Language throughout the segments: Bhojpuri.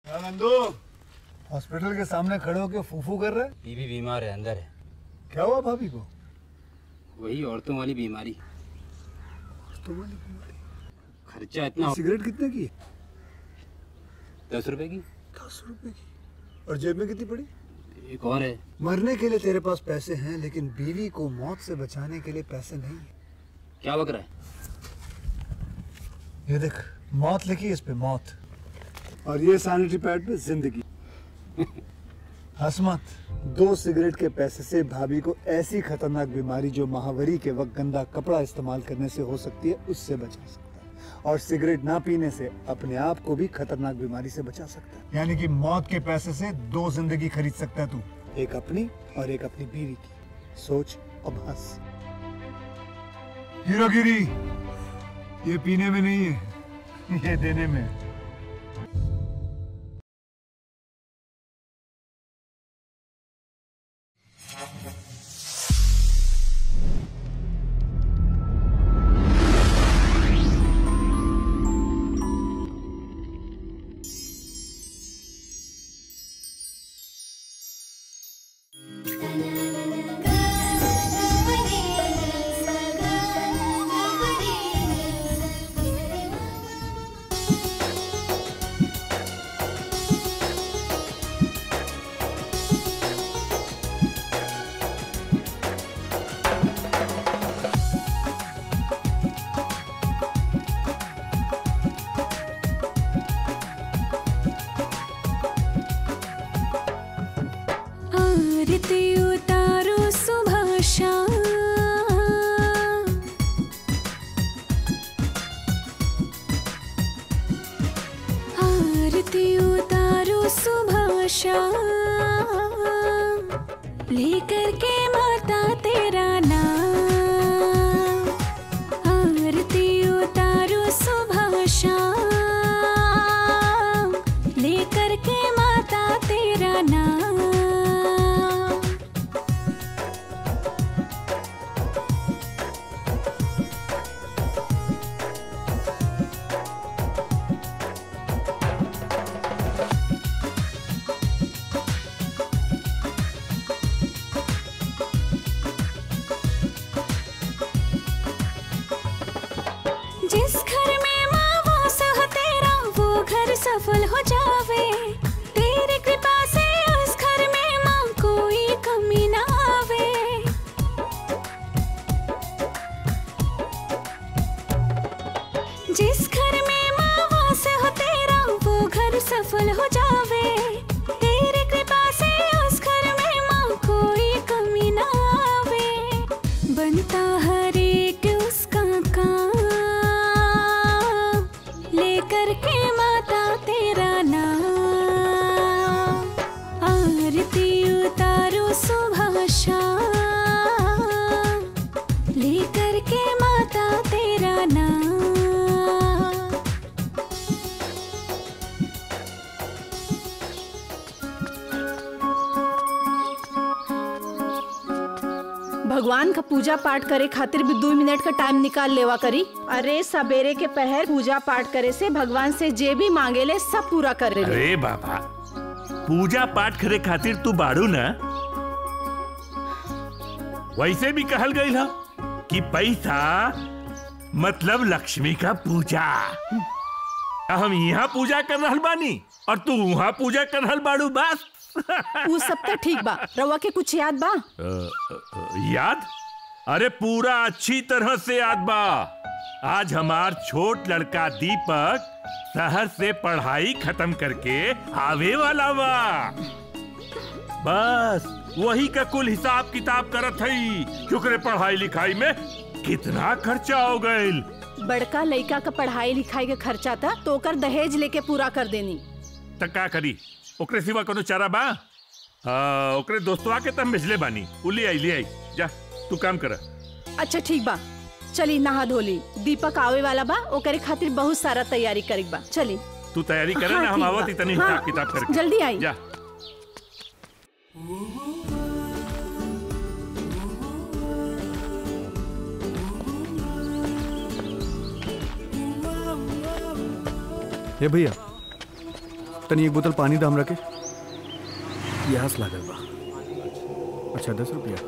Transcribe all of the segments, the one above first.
क्या नंदू हॉस्पिटल के सामने खड़े होकर फूफू कर रहे बीबी बीमार है अंदर है क्या हुआ भाभी को वही औरतों वाली बीमारी खर्चा इतना सिगरेट कितने की दस रुपए की दस रुपए की और जेब में कितनी पड़ी एक और है मरने के लिए तेरे पास पैसे हैं लेकिन बीवी को मौत से बचाने के लिए पैसे नहीं है क्या बक रहा है ये देख मौत लिखी है इस पे मौत और ये सैनिटरी पैड पे जिंदगी हंस मत दो सिगरेट के पैसे से भाभी को ऐसी खतरनाक बीमारी जो महावरी के वक्त गंदा कपड़ा इस्तेमाल करने से हो सकती है उससे बचा सकता है और सिगरेट ना पीने से अपने आप को भी खतरनाक बीमारी से बचा सकता है यानी कि मौत के पैसे से दो जिंदगी खरीद सकता है तू एक अपनी और एक अपनी बीवी की सोच अब हंस हीरोगिरी ये पीने में नहीं है ये देने में है आरती उतारो सुबह शाम आरती उतारो सुबह शाम लेकर के माता तेरा नाम आरती उतारो सुबह शाम लेकर के माता तेरा नाम जिस घर में माँ वास हो तेरा वो घर सफल हो जावे तेरी कृपा से उस घर में माँ कोई कमी ना आवे जिस घर में माँ वास हो तेरा वो घर सफल हो जावे तेरी कृपा से उस घर में माँ कोई कमी ना आवे बनता हर एक उसका काम लेकर के माता तेरा नाम आरती उतारो सुबह शाम लेकर के माता तेरा नाम भगवान का पूजा पाठ करे खातिर भी दो मिनट का टाइम निकाल लेवा करी अरे सवेरे के पहर पूजा पाठ करे से भगवान से जे भी मांगेले सब पूरा करे अरे बाबा पूजा पाठ करे खातिर तू बाड़ू ना वैसे भी कहल गई ना कि पैसा मतलब लक्ष्मी का पूजा हम यहाँ पूजा कर रहल बानी और तू वहाँ पूजा कर रहल बाड़ू बस उ सब तो ठीक बा रवा के कुछ याद बा अ, अ, अ, याद अरे पूरा अच्छी तरह से याद बा आज हमार छोट लड़का दीपक शहर से पढ़ाई खत्म करके आवे वाला बा बस वही का कुल हिसाब किताब करत हई शुक्र पढ़ाई लिखाई में कितना खर्चा हो गईल बड़का लड़का का पढ़ाई लिखाई के खर्चा था तो ओकर दहेज लेके पूरा कर देनी त का करी ओकरे सिवा कोनो चारा बा हाँ ओकरे दोस्तवा के तम भेजले बानी उ ले आई ले आई जा तू काम कर अच्छा ठीक बा चली नहा धोली दीपक आवे वाला बा ओकरे खातिर बहुत सारा तैयारी करे बा चली तू तैयारी करे हाँ, ना हम ठीक आवत बा। इतनी हाँ, हिसाब किताब करके जल्दी आई। जा ये भैया तनी एक बोतल पानी दाम रखे प्यास लागल बा अच्छा दस रुपया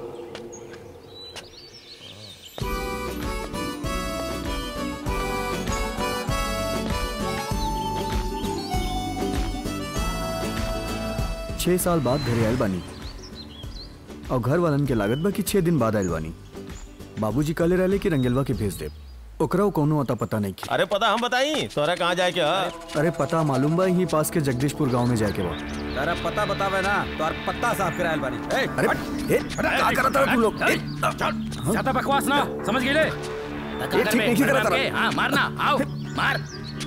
छह साल बाद घरे आयल बानी और घर वालन के लागत बा कि छह दिन बाद आयल बानी बाबूजी कहले रहले कि रंगेलवा के भेज दे ओकरा उ कौनो अता पता नहीं की अरे पता हम बताई तोरा कहाँ जाए के ह? अरे पता मालूम बा यहीं पास के जगदीशपुर गांव में जाके बा तारा पता बतावे ना तो और पत्ता साफ करायल बानी ए अरे ए, का करत रहा तू लोग ए, ज्यादा बकवास ना समझ गए ये ठीक नहीं करत रहा हाँ मारना आओ मार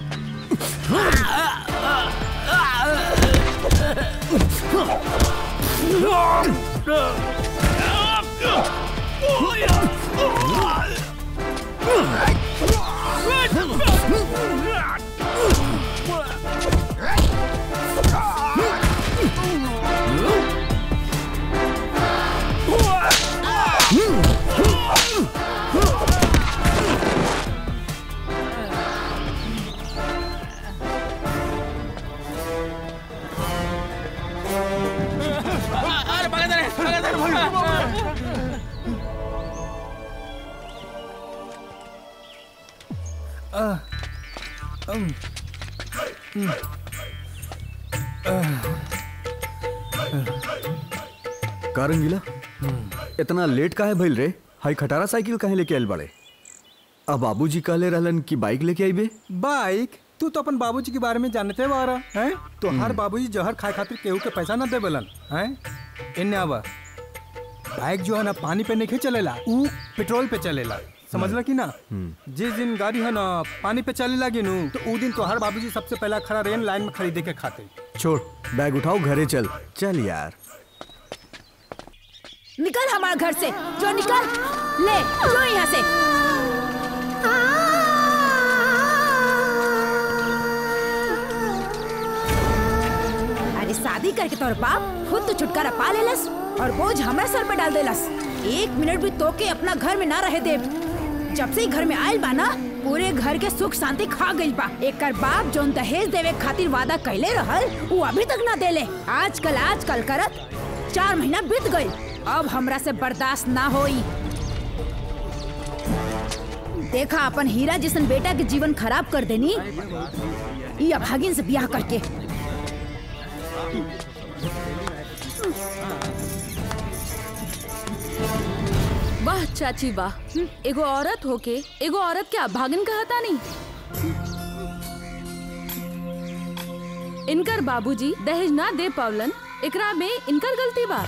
का रंगीला इतना लेट काहे भइल रे हाई खटारा साइकिल काहे लेके आयल बड़े अब बाबूजी कहले रहलन कि बाइक लेके आइबे बाइक तू तो अपन बाबूजी के बारे में जानते बारा हैं तो हर बाबूजी जहर खाए खातिर केहू के पैसा ना देवेलन हैं इन्ने आवा बाइक जो है ना पानी पे नहीं चलेला ऊ पेट्रोल पे चलेला समझला कि ना जिस दिन गाड़ी है ना पानी पे चले लगी नू तो ऊ दिन तो हर बाबूजी सबसे पहला खड़ा रेन लाइन में खरीदे के खातिर छोड़ बैग उठाओ घरे चल चल यार निकल हमारे घर से जो निकल ले लो यहाँ से अरे शादी करके तोर बाप खुद तो छुटकारा पा लेलस और बोझ हमरा सर पे डाल देलस एक मिनट भी तोके अपना घर में ना रहे दे जब से ही घर में आयल बा ना पूरे घर के सुख शांति खा गइल बा एकर बाप जोन दहेज देवे खातिर वादा कैले रहल वो अभी तक ना देले आजकल आजकल करत चार महीना बीत गइल अब हमरा से बर्दाश्त ना होई देखा अपन हीरा जिसन बेटा के जीवन खराब कर देनी ये अभागिन से ब्याह करके वाह चाची वाह एगो औरत होके एगो औरत के अभागन कहता नहीं इनकर बाबूजी दहेज ना दे पावलन एकरा में इनकर गलती बा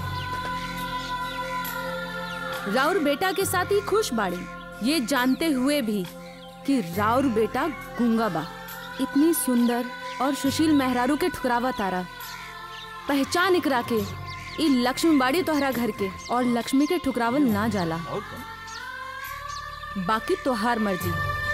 राउर बेटा के साथ ही खुश बाड़ी ये जानते हुए भी कि राउर बेटा गूंगा बा इतनी सुंदर और सुशील मेहरारू के ठुकरावा तारा पहचान इकरा के ई लक्ष्मी बाड़ी तोहरा घर के और लक्ष्मी के ठुकरावल ना जाला बाकी तोहार मर्जी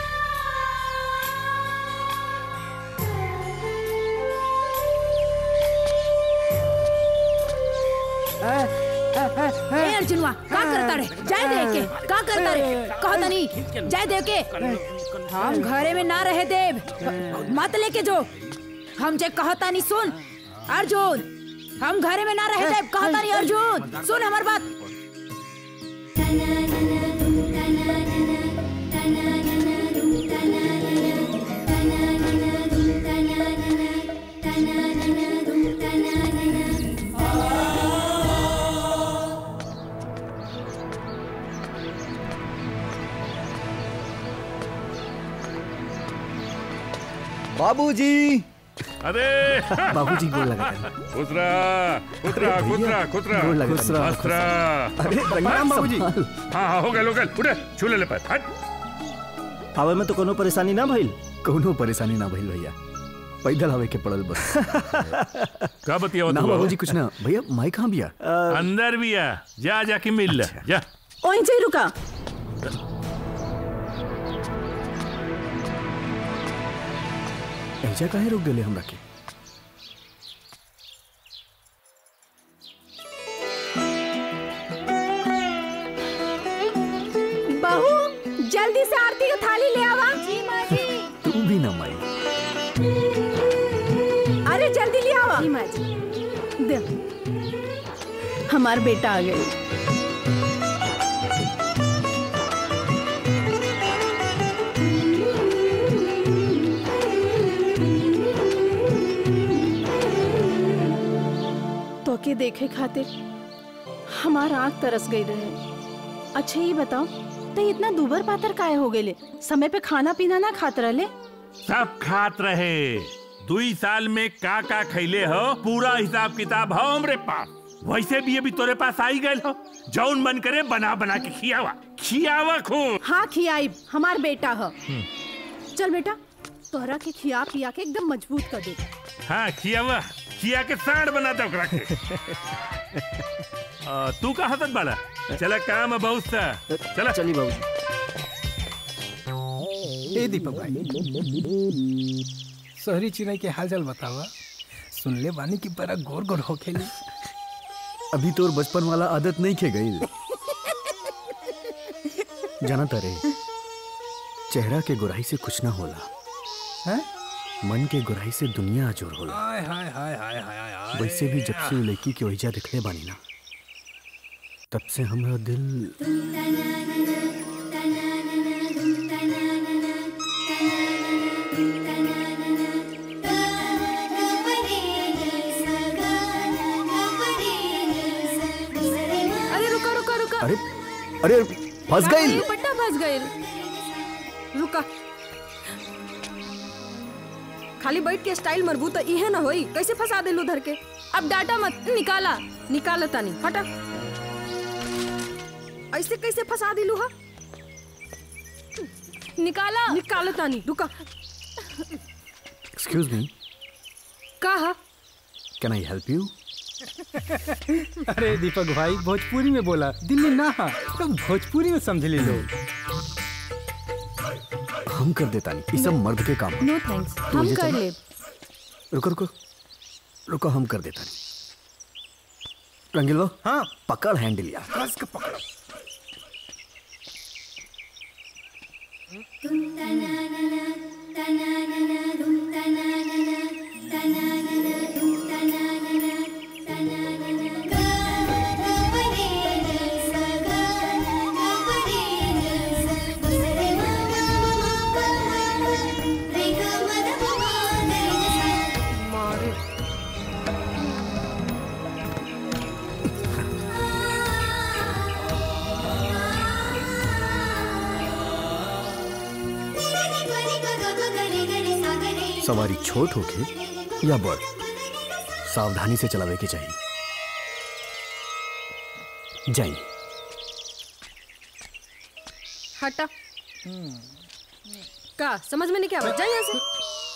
ए अर्जुनवा का करता रे जाय दे के का करता रे कहता नहीं जाय दे के हम घरे में ना रहे देव मत लेके जो हम जे कहता नहीं सुन अर्जुन हम घरे में ना रहे देव कहता नहीं अर्जुन सुन हमार बात बाबूजी अरे बाबूजी गोल लगा खुसरा खुसरा खुसरा खुसरा गोल लगा खुसरा खुसरा अरे रंगीला बाबूजी। संभाल। हाँ हाँ हो गए हो गए उठे छू ले ले पैर हट आवे में तो कोनो परेशानी ना भइल कौनो परेशानी ना भइल भैया पैदल हवे के पड़ल बस का बतिया ना बाबूजी कुछ ना भैया माई कहाँ बिया अंदर भी आ जा जाके मिल ले जा वहीं से ही रुका ऐजा काहे रोक देले हमरा के बहू जल्दी से आरती की थाली ले आवा जी माँ जी तू भी ना माई अरे जल्दी ले हमार बेटा आ गए तो के देखे खातिर हमार आंख तरस गई रहे अच्छा ये बताओ तो इतना दुबर पातर काहे हो गए समय पे खाना पीना ना खात रहले सब खात रहे दुई साल में का का खैले हो पूरा हिसाब किताब हो हमरे पास वैसे भी अभी तोरे पास आई गए हो जौन मन करे बना बना के खियावा खियावा खूब हाँ खियाई हमार बेटा ह चल बेटा तोहरा के खिया पिया के एकदम मजबूत कर दे हाँ खियावा खिया के साड़ बना दे ओकरा के आ, तू का हसत बाड़ा चला काम है बहुत सा चला चली बाबू ए दीपक भाई शहरी चिड़ै के हालचाल बतावा सुनले बानी की बड़ा गोर गोर होखेली अभी तोर बचपन वाला आदत नहीं खे गई जाना तारे चेहरा के गुराई से कुछ ना होला हैं मन के गुराई से दुनिया अजोर होला हाय हाय हाय हाय हाय हाय वैसे भी जब से उ लड़की के वहीजा दिखले बानी ना तब से हमरा दिल अरे रुका रुका रुका अरे अरे फंस क्या गई ये पट्टा फंस गए रुका खाली बैठ के स्टाइल मरबू तो इहे ना होई कैसे फंसा दिलू धर के अब डाटा मत निकाला निकाला तानी हटा ऐसे कैसे फंसा दिलू हा निकाला निकाला तानी रुका एक्सक्यूज मी का हा कैन आई हेल्प यू अरे दीपक भाई भोजपुरी में बोला दिल्ली ना हाँ तो भोजपुरी में समझ ले लोग हम कर देता नहीं ये सब मर्द के काम है। नो थैंक्स तू हम ये कर चला। ले रुको रुको रुको हम कर देता नहीं रंगीलवा हाँ पकड़ हैंडल यार कस के पकड़ो सवारी छोट होके या बड़ सावधानी से चलावे के चाहिए जाइए हटा का समझ में नहीं क्या जा यहाँ से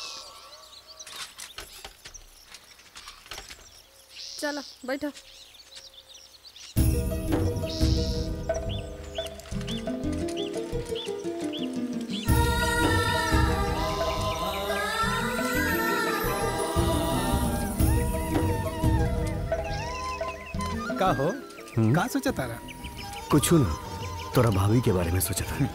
चलो बैठो का हो का सोचा तारा कुछ ना तोरा भाभी के बारे में सोचा था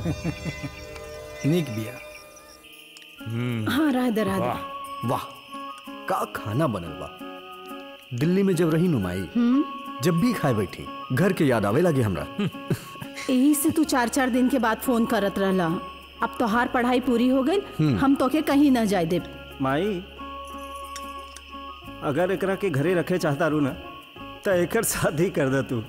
निक बिया हाँ राधे राधे वाह का खाना बनल बा दिल्ली में जब रही नुमाई जब भी खाए बैठी घर के याद आवे लगे हमरा यही से तू चार चार दिन के बाद फोन करत रहला अब तोहार पढ़ाई पूरी हो गई हम तोके कहीं न जाए देब माई अगर एकरा के घरे रखे चाहता रू ना तो एकर शादी कर दे तू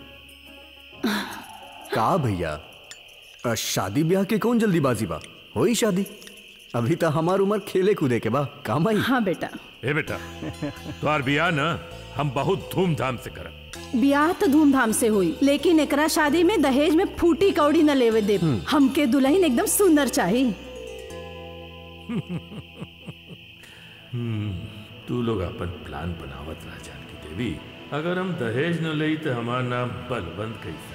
का भैया अ, शादी ब्याह के कौन जल्दीबाजी बा होई शादी अभी तो हमार उम्र खेले कूदे के बा काम आई हाँ बेटा ए बेटा तुम्हार बियाह ना हम बहुत धूमधाम से करब ब्याह तो धूमधाम से हुई लेकिन एकरा शादी में दहेज में फूटी कौड़ी न लेवे दे हमके दुल्हन एकदम सुंदर चाहिए तू लोग अपन प्लान बनावत रह जानकी देवी अगर हम दहेज न लई तो हमार नाम बलवंत कैसा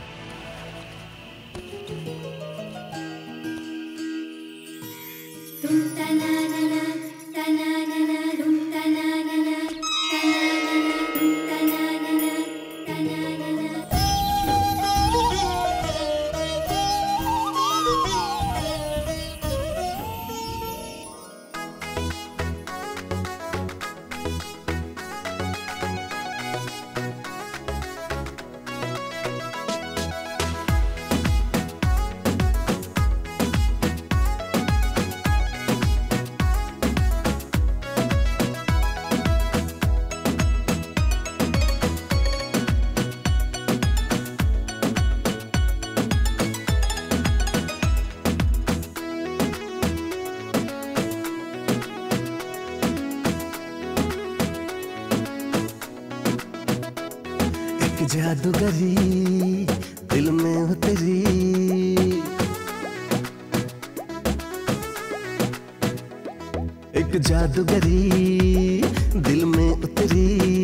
जादूगरी दिल में उतरी एक जादूगरी दिल में उतरी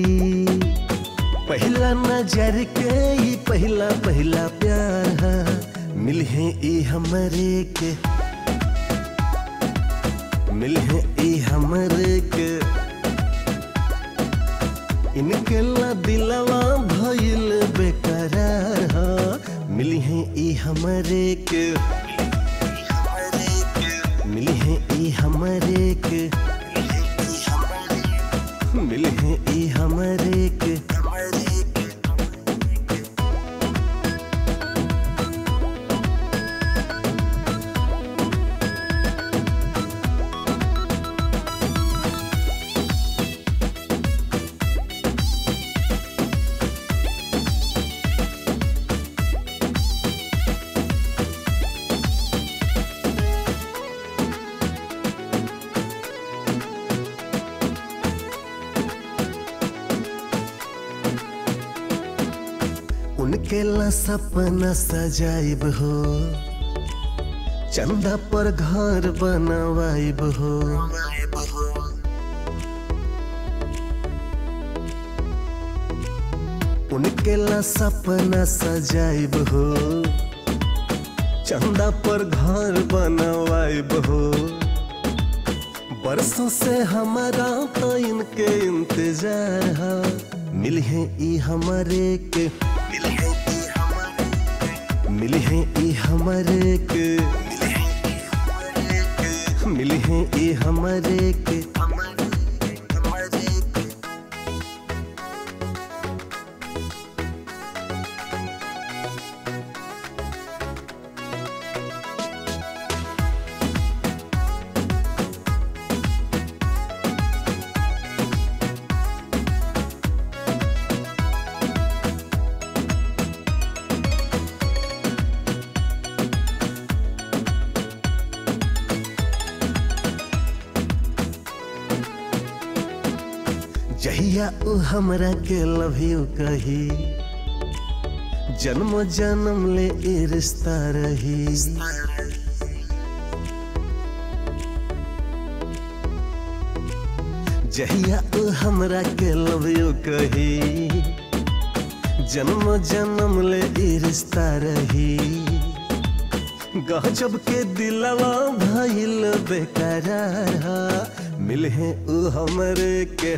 पहला नजर के ही पहला पहला प्यार है मिल है ई हमरे के मिल है ई हमरे के इनके ला दिलवा भइल बेकरार हा मिली है ई हमरे के मिली है ई हमरे के मिली है ई हमरे के उनके ला सपना सजाइब हो चंदा पर घर बनवाइब हो उनके ला सपना सजाइब हो चंदा पर घर बनवाइब हो बरसों से हमारा तो इनके इंतजार है मिल है ई हमारे के मिली है ई हमारे के मिली है ई हमारे के जहिया उ हमरा के लव यू कही जन्म जन्म ले ए रिश्ता रही जहिया उ हमरा के लव यू कही जन्म जन्म ले ए रिश्ता रही गजब के दिलवा भइल बेकरार मिल है उ हमरे के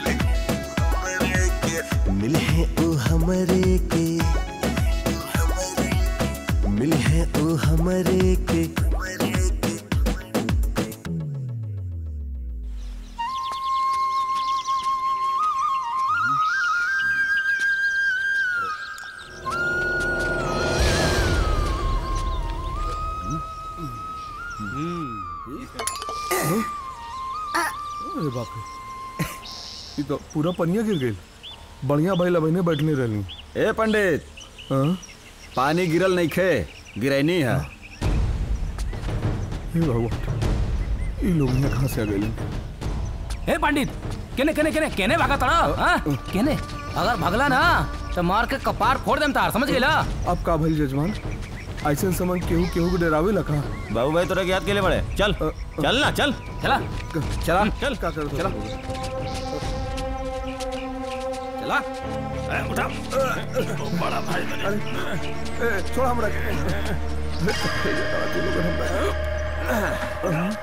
मिल है उ हमरे के मिल है उ हमरे के अरे बाप रे ये तो पूरा पनिया गिर गई बढ़िया भाई लबैने बैठने रहनी ए पंडित पानी गिरल नहीं खे गिरैनी है हे भगवान ये लोग यहाँ कहाँ से आ गए ए पंडित केने केने केने केने भागा तड़ा हाँ केने अगर भगला ना तो मार के कपार फोड़ देम तार समझ गेला अब का भइल जजमान ऐसे समय केहू केहू के डरावे लगा बाबू भाई तोरा के याद के लिए बड़े चल चल ना चल चला चला चल का कर चला चला ए, उठा बड़ा भाई ए, छोड़ हमरा के। तू लोग हम-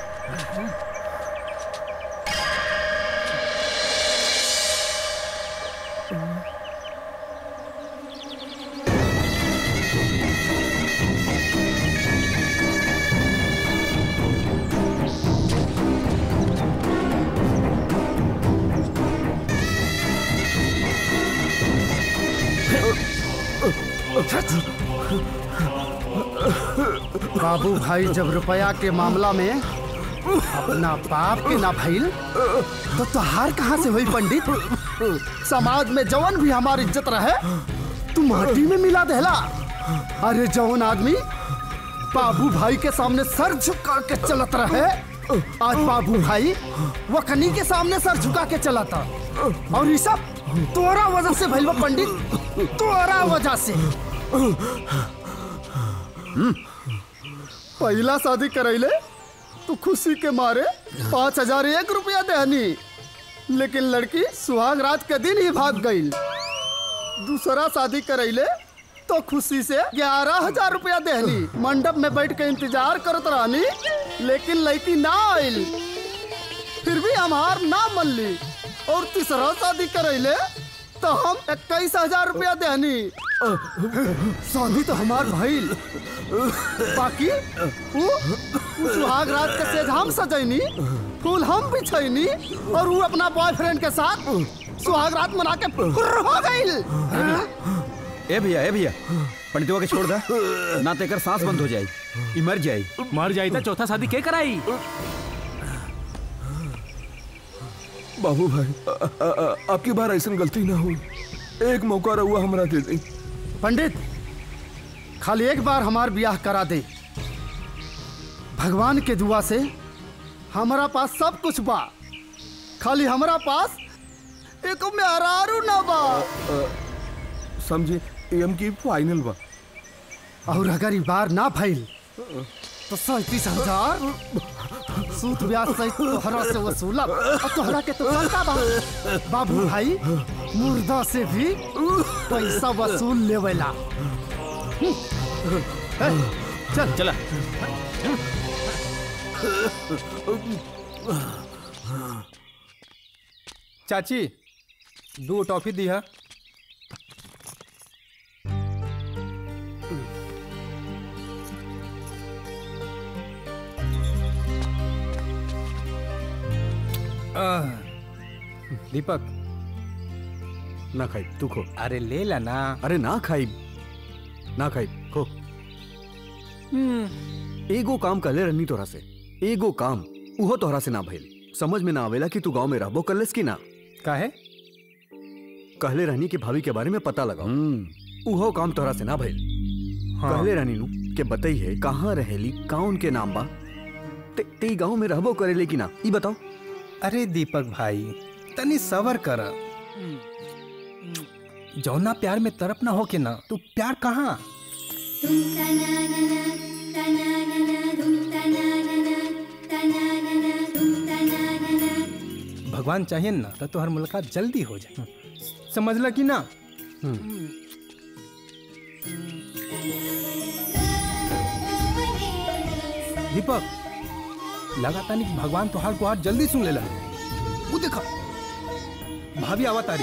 बाबू भाई जब रुपया के मामला में अपना बाप के ना भइल तो तोहार कहाँ से हुई पंडित समाज में जवन भी हमारी इज्जत रहे तू माटी में मिला देला अरे जवन आदमी बाबू भाई के सामने सर झुका के चलत रहे आज बाबू भाई वकनी के सामने सर झुका के चलाता और ये सब तोरा वजह से भइल बा पंडित तोरा वजह से पहला शादी करैले तो खुशी के मारे पाँच हजार एक रुपया देहनी लेकिन लड़की सुहाग रात के दिन ही भाग गई दूसरा शादी करैले तो खुशी से ग्यारह हजार रुपया देहनी मंडप में बैठ के इंतजार करत रहनी लेकिन लड़की ना आइल फिर भी हमार ना मन ली और तीसरा शादी करैले तो हम इक्कीस हजार रुपया देहनी शादी तो हमार भइल बाकी उ, उ सुहाग रात के सेज हम सजैनी फूल हम बिछैनी और वो अपना बॉयफ्रेंड के साथ सुहाग रात मना के फुर्र हो गइल ए भैया ए भैया पंडितवा के छोड़ दा ना तो एकर सांस बंद हो जाई ई मर जाई मर जाई तो चौथा शादी के कराई बाबू भाई अ- अ- अ- आपकी बार ऐसा गलती ना हो एक मौका रहुआ हमरा दे दी पंडित खाली एक बार हमार ब्याह करा दे भगवान के दुआ से हमारा पास सब कुछ बा खाली हमारा पास एक मेहरारू ना बा समझे एम की फाइनल बा और अगर ई बार ना भइल तो सैतीस हजार सूत ब्याज सहित तोहरा से वसूलब और तोहरा के तो पता बा बाबू भाई मुर्दा से भी पैसा वसूल लेवेला ए, चल चला चाची दो टॉफी दी है आह, दीपक ना खाई तू खो अरे ले ला ना अरे ना खाई ना खाई खो एगो काम कले रहनी तोरा से एगो काम उहो तोहरा से ना भइल समझ में ना आवेला कि तू गांव में रहबो करलेस कि ना काहे कहले रहनी कि भाभी के बारे में पता लगाओ उहो काम तोहरा से ना भइल हाँ। कहले रहनी नु के बताई है कहाँ रहेली कौन के नाम बा ते, ते गांव में रहबो करेले कि ना ई बताओ अरे दीपक भाई तनी सबर कर जौना प्यार में तरफ ना हो के ना तू प्यार कहाँ भगवान चाहिए ना तो तुम्हारी मुलाकात जल्दी हो जाए समझला कि ना दीपक लगाता नहीं कि भगवान तो हर गुहार जल्दी सुन लेला वो देखा भाभी आवा तारी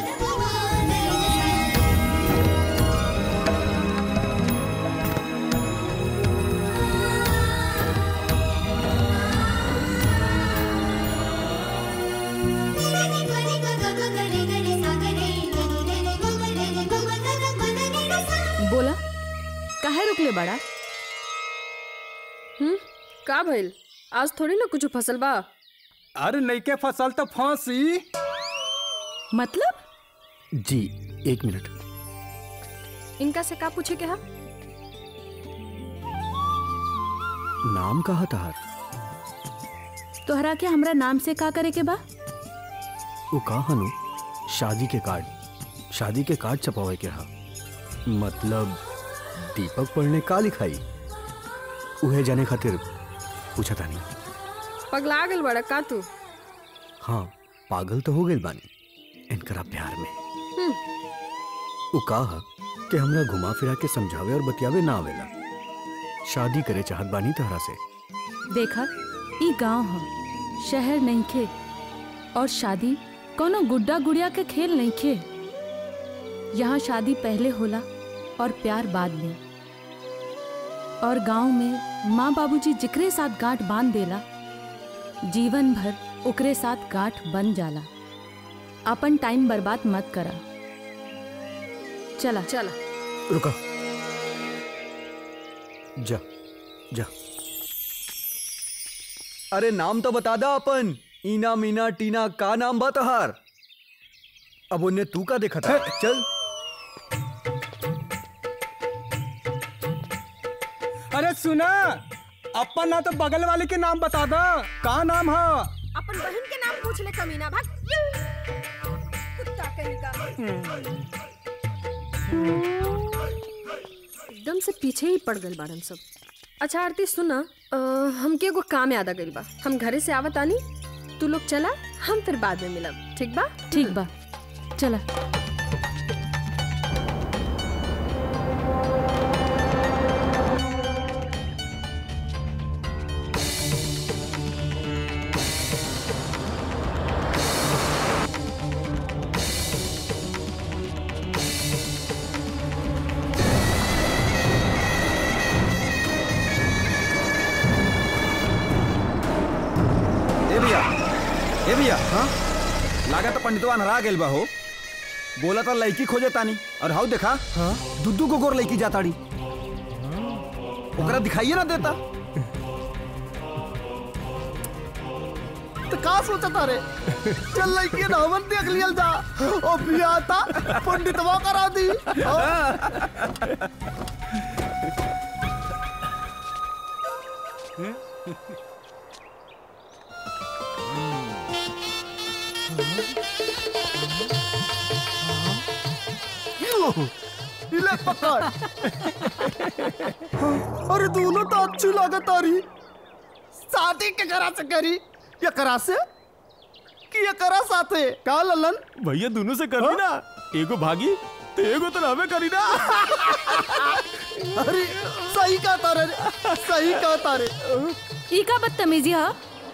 बोला काहे रुकले बड़ा हम्म का भइल आज थोड़ी ना कुछ फसल बा अरे नईके फसल तो फांसी मतलब जी एक मिनट इनका से का पूछे के हा नाम कहा तहार तोहरा के हमरा नाम से का करे के बा वो कहा नु शादी के कार्ड शादी के कार्ड छपावे के रहा मतलब दीपक पढ़ने का लिखाई उहे जाने खातिर पूछा था नहीं पगला गल बड़ा का तू हाँ पागल तो हो गई बानी इनकरा प्यार में हम्म, वो कहा कि हमरा घुमा फिरा के समझावे और बतियावे ना आवेला शादी करे चाहत बानी तहरा से देखा ई गांव ह शहर नहीं खे और शादी कोनो गुड्डा गुड़िया के खेल नहीं खे यहाँ शादी पहले होला और प्यार बाद में और गांव में माँ बाबूजी जिकरे साथ गांठ बांध देला जीवन भर ओकरे साथ गांठ बन जाला अपन टाइम बर्बाद मत करा चला चला रुका जा जा अरे नाम तो बता दा अपन ईना मीना टीना का नाम बा तहार अब उन्हें तू का देखा था चल अरे सुना अपन ना तो बगल वाले के नाम बता दो का नाम है अपन बहन के नाम पूछ ले कमीना भाग कुत्ता के एकदम से पीछे ही पड़ गए बाड़न सब अच्छा आरती सुना अ, हमके एगो काम याद आ गइल बा हम घरे से आवत आनी तू लोग चला हम फिर बाद में मिलब ठीक बा ठीक बा चला ए भैया ए भैया हाँ लागा तो पंडितवा नरा गेल बा हो बोला था लड़की खोजे तानी और हाउ देखा हाँ दुद्दू को गोर लड़की जाताड़ी ओकरा दिखाइए ना देता तो का सोचता रे चल लड़की ना हमन देख लियल जा ओ बिया था पंडितवा करा दी ले पकड़ अरे दोनों तो अच्छी लागत आ रही शादी के करा से करी ये करा से कि ये करा साथे का ललन भैया दोनों से करी ना एगो भागी तो एगो तो हमें करी ना अरे सही कहा तारे सही कहा तारे ई का बदतमीजी हा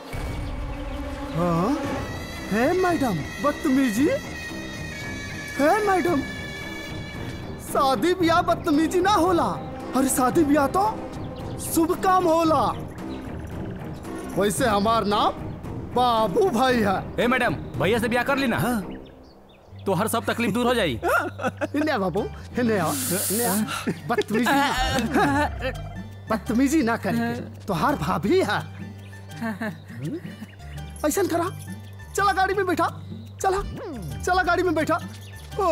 हाँ है मैडम बदतमीजी है मैडम शादी ब्याह बदतमीजी ना होला अरे शादी ब्याह तो शुभ काम होला वैसे हमार नाम बाबू भाई है ए मैडम भैया से ब्याह कर ली ना तो हर सब तकलीफ दूर हो जाई इन्हें आ बाबू इन्हें आ इन्हें आ बदतमीजी ना- बदतमीजी ना करके तो हर भाभी है ऐसा करा चला गाड़ी में बैठा चला चला गाड़ी में बैठा ओ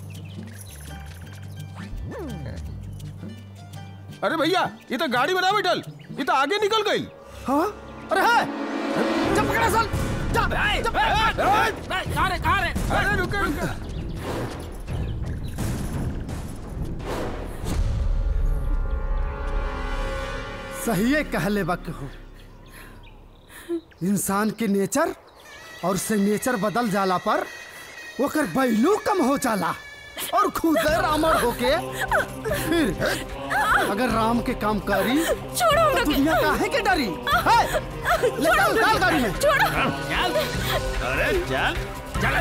अरे भैया ये तो गाड़ी में ना बैठल ये तो आगे निकल गई हाँ अरे है जब पकड़ा सल जा जब कहाँ रे कहाँ रे अरे रुको रुको सही कहले वक्त हो इंसान के नेचर और से नेचर बदल जाला पर ओकर बैलू कम हो जाला और खुद रामर होके फिर अगर राम के काम करी छोड़ो तो दुनिया काहे के डरी है? ले चल डाल गाड़ी में छोड़ो अरे चल चल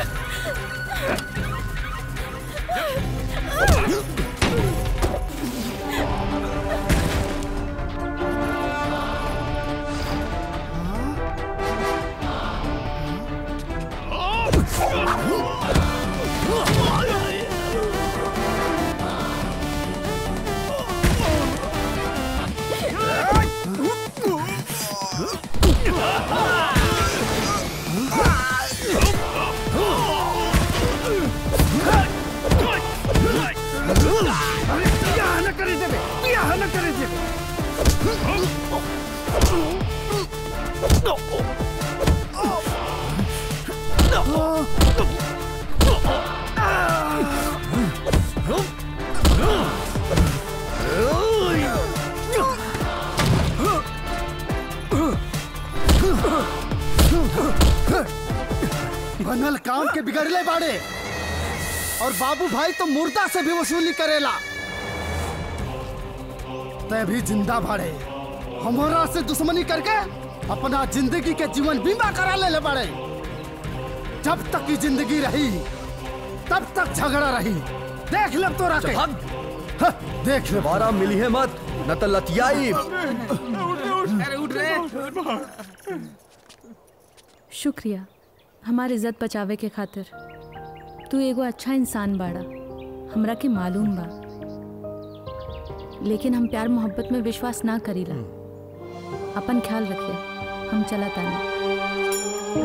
बियाह न करे देबे बियाह न करे देबे बनल काम के बिगड़ले बाड़े और बाबू भाई तो मुर्दा से भी वसूली करेला तय भी जिंदा भाड़े हमारा से दुश्मनी करके अपना जिंदगी के जीवन बीमा करा ले, ले बाड़े जब तक की जिंदगी रही तब तक झगड़ा रही देख ले तो रखे हाँ, देख ले दोबारा मिली है मत न तो लतियाई अरे उठ रे शुक्रिया हमार इज्जत बचावे के खातिर तू एगो अच्छा इंसान बाड़ा हमरा के मालूम बा लेकिन हम प्यार मोहब्बत में विश्वास ना करीला अपन ख्याल रखिए हम चला तानी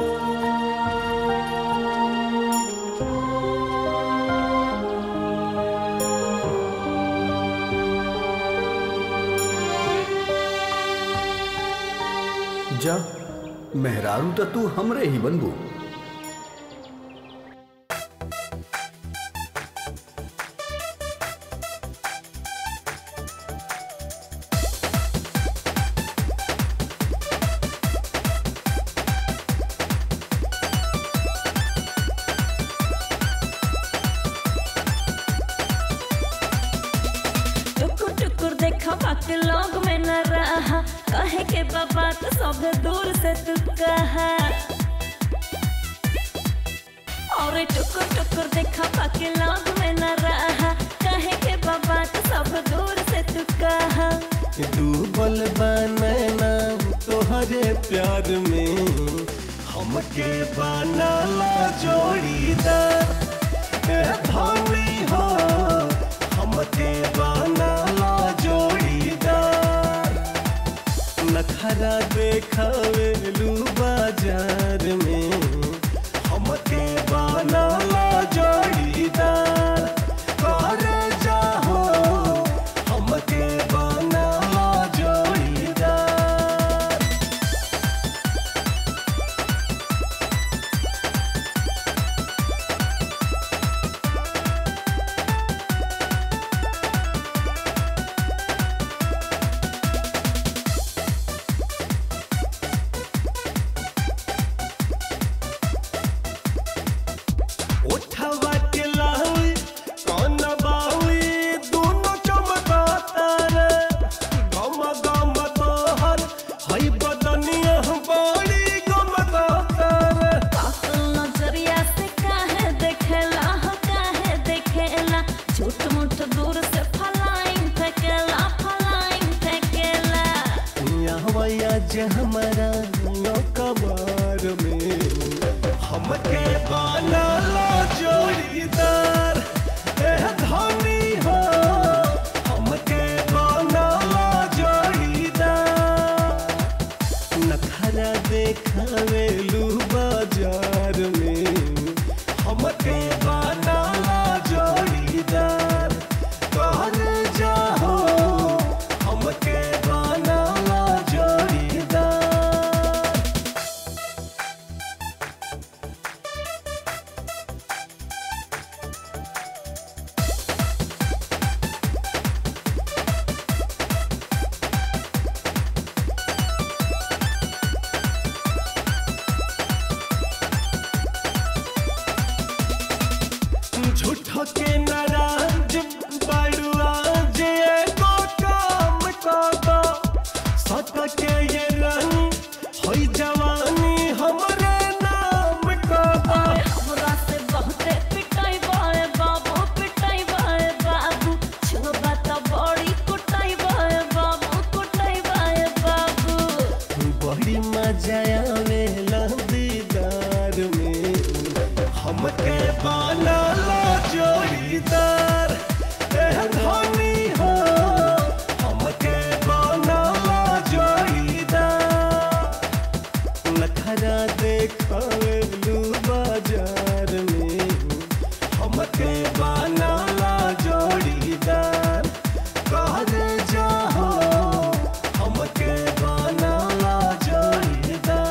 जा मेहरारू तो तू हमरे ही बनबू के लोग में न रहा कहे के बाबा तो सब दूर से तू कहा और टुकुर टुकुर देखा पाके लोग में न रहा कहे के बाबा तो सब दूर से तू कहा डूबल बनना तोहरे प्यार में हमके बनाला जोड़ीदार ए धनी हो हमके बनाला जोड़ीदार नखरा देखावे लू बाजार में हमके बनाला जोड़ीदार कर जाहो हमके बनाला जोड़ीदार उठवा के लावी कौन बावी दोनों चमकाता रे गम गम तोहर हई बदनिया बड़ी गमकाता रे नजरिया से काहे देखेला हो काहे देखेला झूठ मूठ दूर से फलाइन फेंकेला फलाइन फेंकेला यहवया जे हमारा नो कबार में हमके बनाला जोड़ीदार ए धनी हो हमके बनाला जोड़ीदार नखरा देखावे लू बाजार में हमके बनाला जोड़ीदार कौन जाहो हमके बनाला जोड़ीदार झूठो के नाराज बड़ुआ जे एगो काम काबा सत के ये रंग होई जवानी हमरे नाम काबा हमरा से बहुते पिटाई बाए बाबू पिटाई बाए बाबू छुबा त बड़ी कुटाई बाए बाबू कुटाई बाए बाबू बड़ी मजा आवेला दीदार में हमके बनाला जोड़ीदार ए धनी हो हमके बनाला जोड़ीदार नखरा देखावे लू बाजार में हमके बनाला जोड़ीदार कर जाहो हमके बनाला जोड़ीदार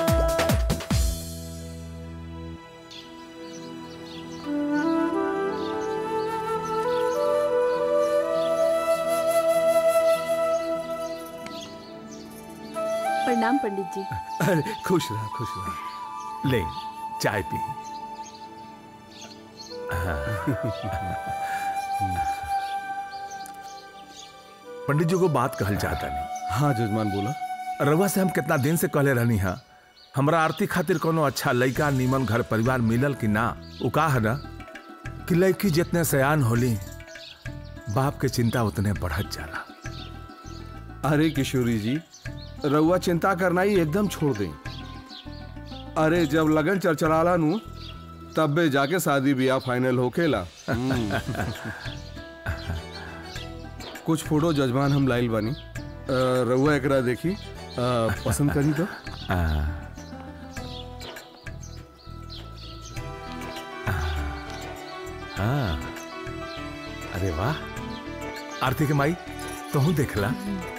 प्रणाम पंडित जी अरे खुश रहा खुश रहा ले चाय पी पंडित जी को बात कहल चाहता नहीं हाँ जजमान बोला रवा से हम कितना दिन से कहले रहनी हा हमरा आरती खातिर कोनो अच्छा लड़का नीमन घर परिवार मिलल कि ना उ का है ना कि लड़की जितने सयान होली बाप के चिंता उतने बढ़त जाला अरे किशोरी जी रउआ चिंता करना ही एकदम छोड़ दें अरे जब लगन चरचराला नु तबे जाके शादी ब्याह फाइनल होकेला हम्म। कुछ फोटो जजमान हम लाइल बानी अ, रउआ एकरा देखी अ, पसंद करी तो हाँ अरे वाह आरती के माई तू देखला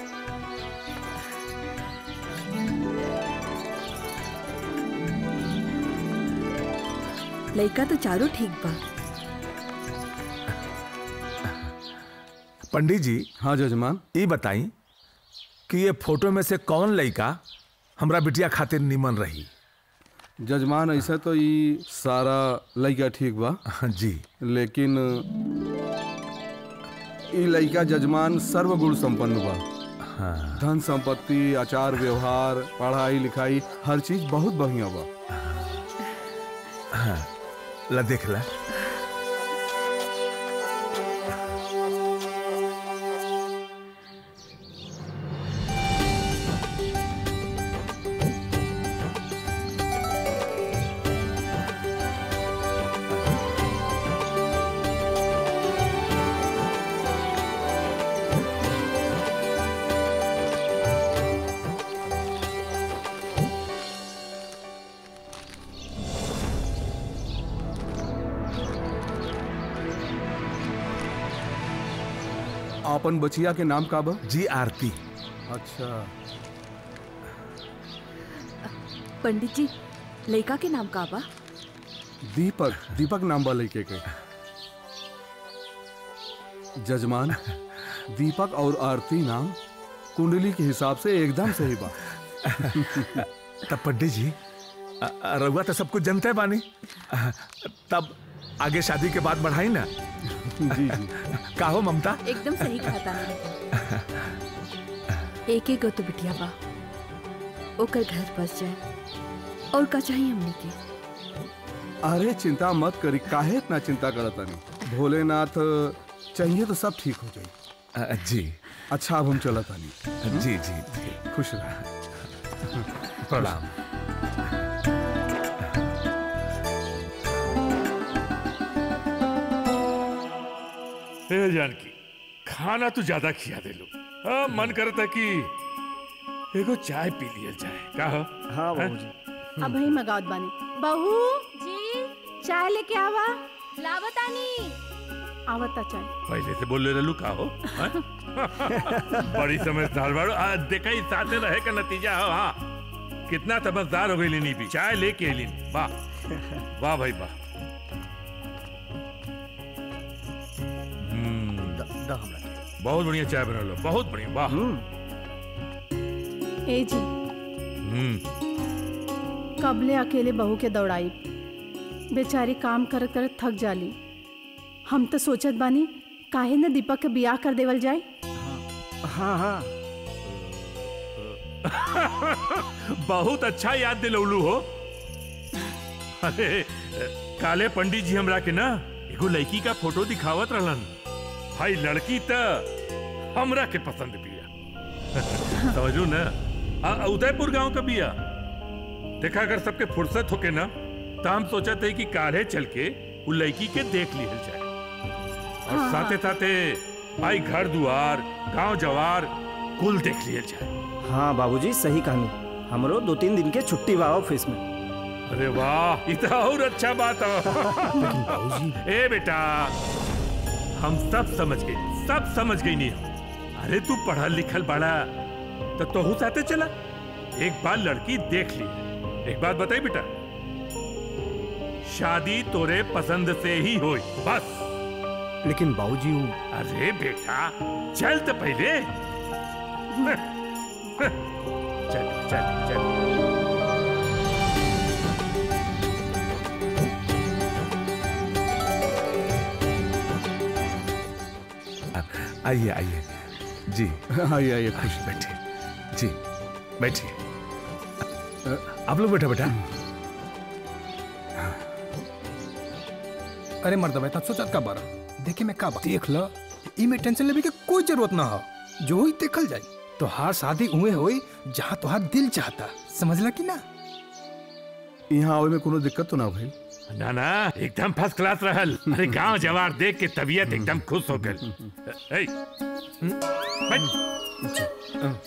लड़का तो चारों ठीक बा पंडित जी हाँ जजमान ये बताई कि ये फोटो में से कौन लड़का हमरा बिटिया खातिर निमन रही जजमान ऐसा तो ये सारा लड़का ठीक बा जी लेकिन ई लइका जजमान सर्वगुण संपन्न बा हाँ धन संपत्ति आचार व्यवहार पढ़ाई लिखाई हर चीज बहुत बढ़िया बा हाँ ला देख ला आपन बचिया के नाम का बा जी आरती अच्छा पंडित जी लड़का के नाम का बा दीपक दीपक नाम बा लइके के जजमान दीपक और आरती नाम कुंडली के हिसाब से एकदम सही बा तब पंडित जी अ- अ- रउआ तो सब कुछ जानते बानी अ, तब आगे शादी के बाद बढ़ाई ना जी जी का हो ममता एकदम सही कहा था एक एक गो तो बिटिया बा ओकर घर बस जाए और का चाहिए हमने के अरे चिंता मत करी काहे इतना चिंता करत तानी भोलेनाथ चाहिए तो सब ठीक हो जाई जी अच्छा अब हम चलत तानी जी जी जी खुश रह प्रणाम हे जानकी खाना तो ज्यादा खिया दे लो हाँ, मन करता कि एगो चाय पी लिया जाए का हो हाँ बाबूजी अब ही मगावत बानी बहू जी चाय लेके आवा लावतानी आवता चाय पहले से बोल रहे का हो हाँ? बड़ी समझदार बाड़ो आ, देखा ही साथे रहे का नतीजा हो हाँ कितना समझदार हो गई लीनी भी चाय लेके लीन वाह वाह भाई वाह हम्म, बहुत बढ़िया चाय बना लो बहुत बढ़िया वाह ए जी हम्म कबले अकेले बहू के दौड़ाई बेचारी काम करत करत थक जाली हम तो सोचत बानी काहे न दीपक के बियाह कर देवल जाए हाँ हाँ बहुत अच्छा याद दिलौलू हो अरे काले पंडित जी हमरा के ना एगो लड़की का फोटो दिखावत रहलन भाई लड़की त हमरा के पसंद बिया समझू ना आ, आ, उदयपुर गांव का बिया देखा अगर सबके फुर्सत होके ना तो हम सोचा थे कि काले चल के वो लड़की के देख लिहल जाए और हाँ, साथे साथे भाई घर दुआर गांव जवार कुल देख लिहल जाए हाँ बाबूजी सही कहानी हमरो दो तीन दिन के छुट्टी बा ऑफिस में अरे वाह ये तो और अच्छा बात है ए बेटा हम सब समझ गए सब समझ गई नहीं अरे तू पढ़ा लिखल बड़ा तो तोहू साथे चला एक बार लड़की देख ली एक बात बताई बेटा शादी तोरे पसंद से ही होई बस लेकिन बाबूजी वो अरे बेटा चल तो पहले चल चल चल आइए आइए जी आइए आइए खुश बैठिए जी बैठिए आप लोग बैठा बेटा अरे मर्द बेटा सोचत का बारा देखे मैं का बा देख ल ई में टेंशन लेवे के कोई जरूरत ना हो जो हुई देखल जाए तोहार शादी उहे होई जहाँ तोहार दिल चाहता समझला कि ना यहाँ आवे में कोनो दिक्कत तो ना भाई ना ना एकदम फर्स्ट क्लास रहल अरे गांव जवार देख के तबीयत एकदम खुश हो गई ए, बैठ।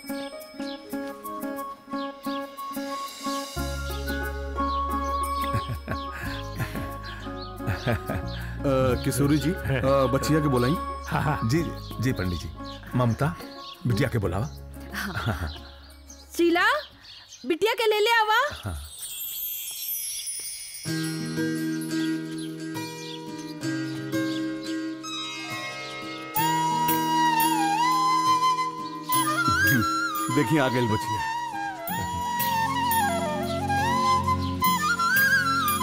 अ, किशोरी जी अ, बच्चिया के बोलाई हाँ हाँ जी जी पंडित जी ममता बिटिया के बुलावा हाँ हाँ शीला बिटिया के ले ले आवा हाँ देखिए आ गई बच्चिया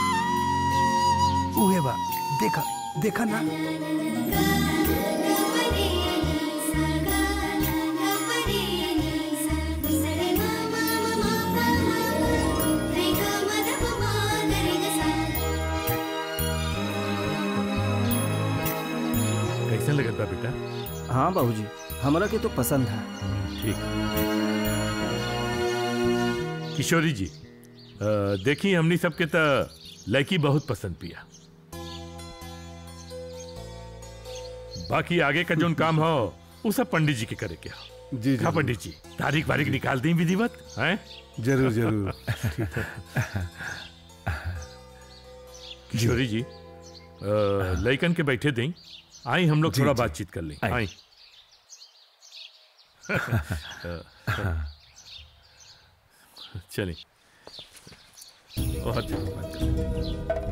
उहे बा देखा देखा ना हाँ बाबूजी हमरा के तो पसंद है ठीक किशोरी जी अ, देखी हमनी सबके त लड़की बहुत पसंद पिया बाकी आगे का जोन काम हो वो सब पंडित जी के करे के हो जी हाँ पंडित जी तारीख वारीख निकाल दी विधिवत हैं जरूर जरूर किशोरी जी अ, लइकन के बैठे दें आई हम लोग जी, थोड़ा जी। बातचीत कर लें आई। आई अ, चलिए बहुत धन्यवाद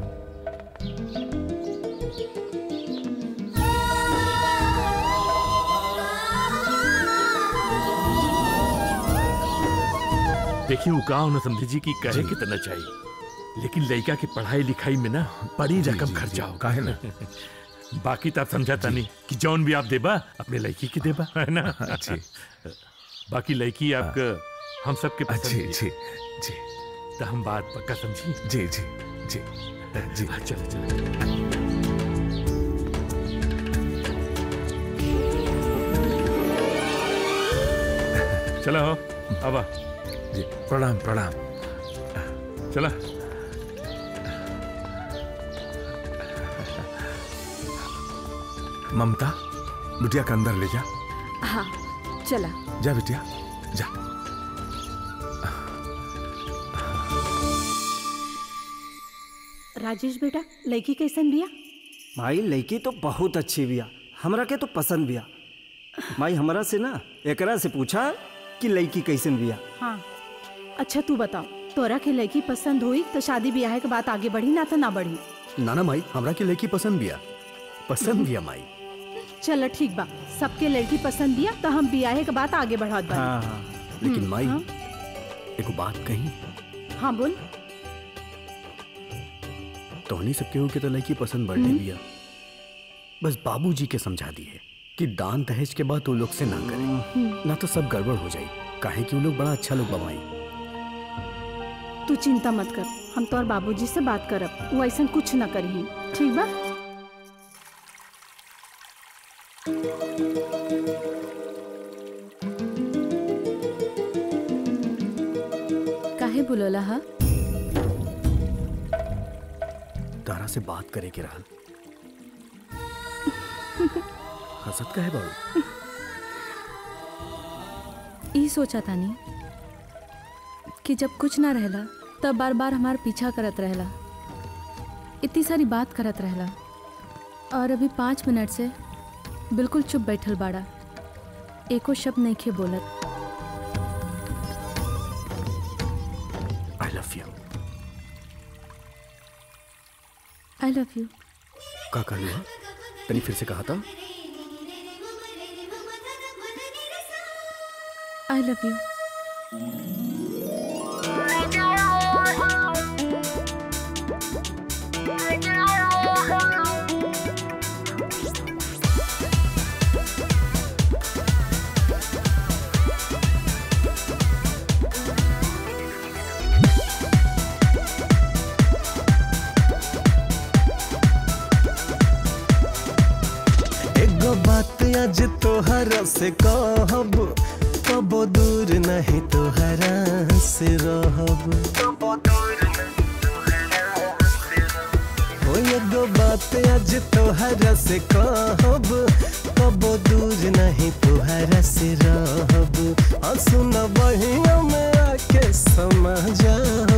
देखिए वो गाँव न समझे जी की कहे कितना चाहिए लेकिन लड़का की पढ़ाई लिखाई में ना बड़ी रकम खर्चा होगा काहे ना? बाकी तो आप समझाता नहीं कि जौन भी आप देबा अपने लड़की के देबा है ना जी। बाकी लड़की आपका हम सबके पसंद जी, भी है। जी, जी। तो हम बात पक्का समझी जी जी जी जी चलो चलो चलो हो अब जी प्रणाम प्रणाम चला ममता बिटिया के अंदर ले जा हाँ चला जा बिटिया जा राजेश बेटा लड़की कैसन बिया माई लड़की तो बहुत अच्छी बिया हमरा के तो पसंद बिया माई हमरा से ना एकरा से पूछा कि लड़की कैसन बिया हाँ अच्छा तू बताओ तोरा के लड़की पसंद हुई तो शादी ब्याह के बात आगे बढ़ी ना तो ना बढ़ी नाना माई हमरा के लड़की पसंद बिया पसंद बिया माई चलो ठीक बा सबके लड़की पसंद दिया तो हम ब्याह के बात आगे बढ़ात बा हाँ, हाँ। लेकिन माई हाँ। एगो बात कही हाँ बोल तोहनी सब केहू के तो लड़की पसंद बढ़ने बिया बस बाबूजी के समझा दिए कि दान दहेज के बाद वो लोग से ना करे ना तो सब गड़बड़ हो जाई काहे कि वो लोग बड़ा अच्छा लोग बमाई तू चिंता मत कर हम तोर बाबूजी से बात करब वो ऐसा कुछ ना करी ठीक बा काहे बोलोला हा तारा से बात करे के रहल हसत का है बाबू ई सोचा तानी कि जब कुछ ना रहला तब बार बार हमार पीछा करत रहला इतनी सारी बात करत रहला और अभी पाँच मिनट से बिल्कुल चुप बैठल बाड़ा एको शब्द नहीं खे बोलत I love you I love you का कहलू हा तनी फिर से कहा था आई लव यू एगो बात आज तोहरा से कहब कबो दूर नहीं तोहरा से रहब हो एगो बात आज तोहरा से कहब कबो दूर नहीं तोहरा से रहब आ सुन बहिया में आके समा जाओ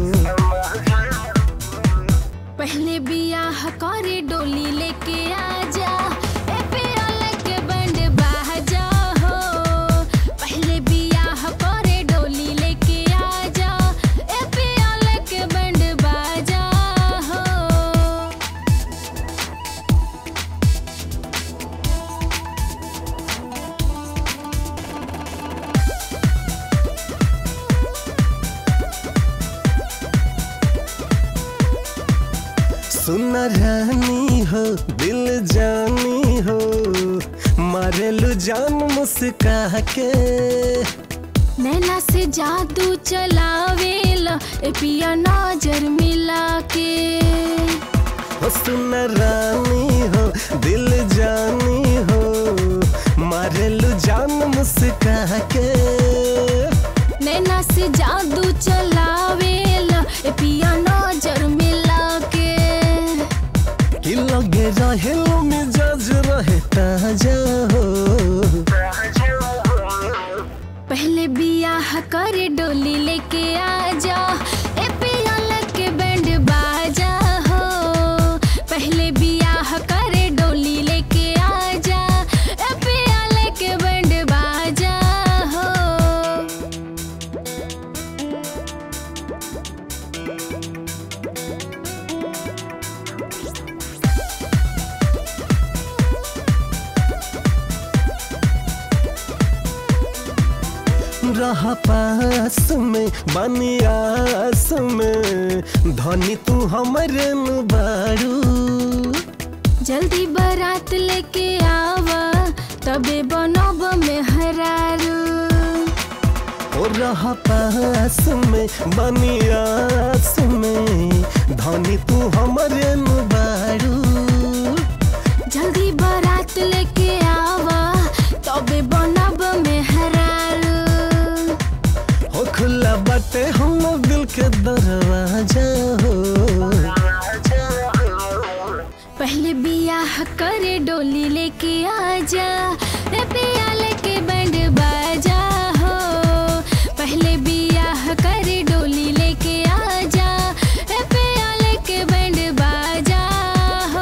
पहले बियाह करे डोली लेके आजा ए पियाल के बंड बाजा हो पहले बियाह करे डोली लेके आजा ए पियाल के बंड बाजा हो सुन रानी हो दिल जानी हो मारेलू जान मुस्का के नैना से जादू चलावेला ए पिया नजर मिला के हो सुन रानी हो दिल जानी हो मारेलू जान मुस्का के नैना से जादू चलावेला ए पिया नजर मिला के कि लगे रहे मिजाज रहे ताजा हो पहले बियाह करे डोली लेके आजा ए पिया लेके बैंड बाजा हो पहले बियाह करे डोली लेके आजा ए पिया लेके बैंड बाजा हो रहा पास में बनियास में धनी तू हमरे नु बारू जल्दी बारात लेके आवा तबे बनब में हरारू ओ रहा पास में बनियास में धनी तू हमरे नु बारू जल्दी बारात लेके आवा तबे बनब में हरारू हो खुला बाटे हम दिल के दरवाजा हो पहले बियाह करे डोली लेके आजा रे पिया लेके बैंड बाजा हो पहले बियाह करे डोली लेके आजा रे पिया लेके बैंड बाजा हो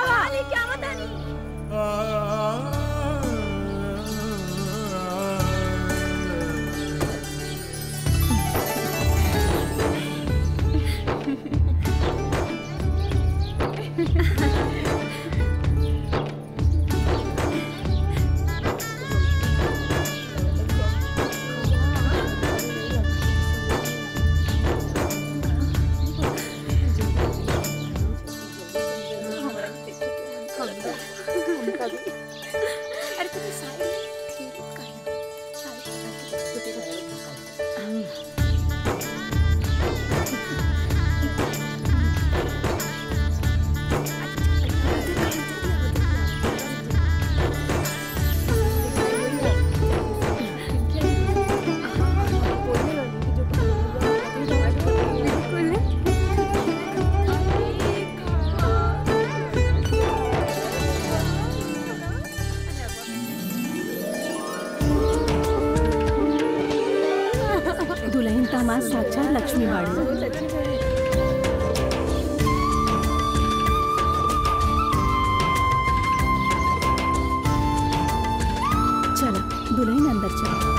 आवा लेके आवा तानी दुल्हन का माँ साक्षात लक्ष्मी बाड़ी चलो दुल्हन अंदर चलो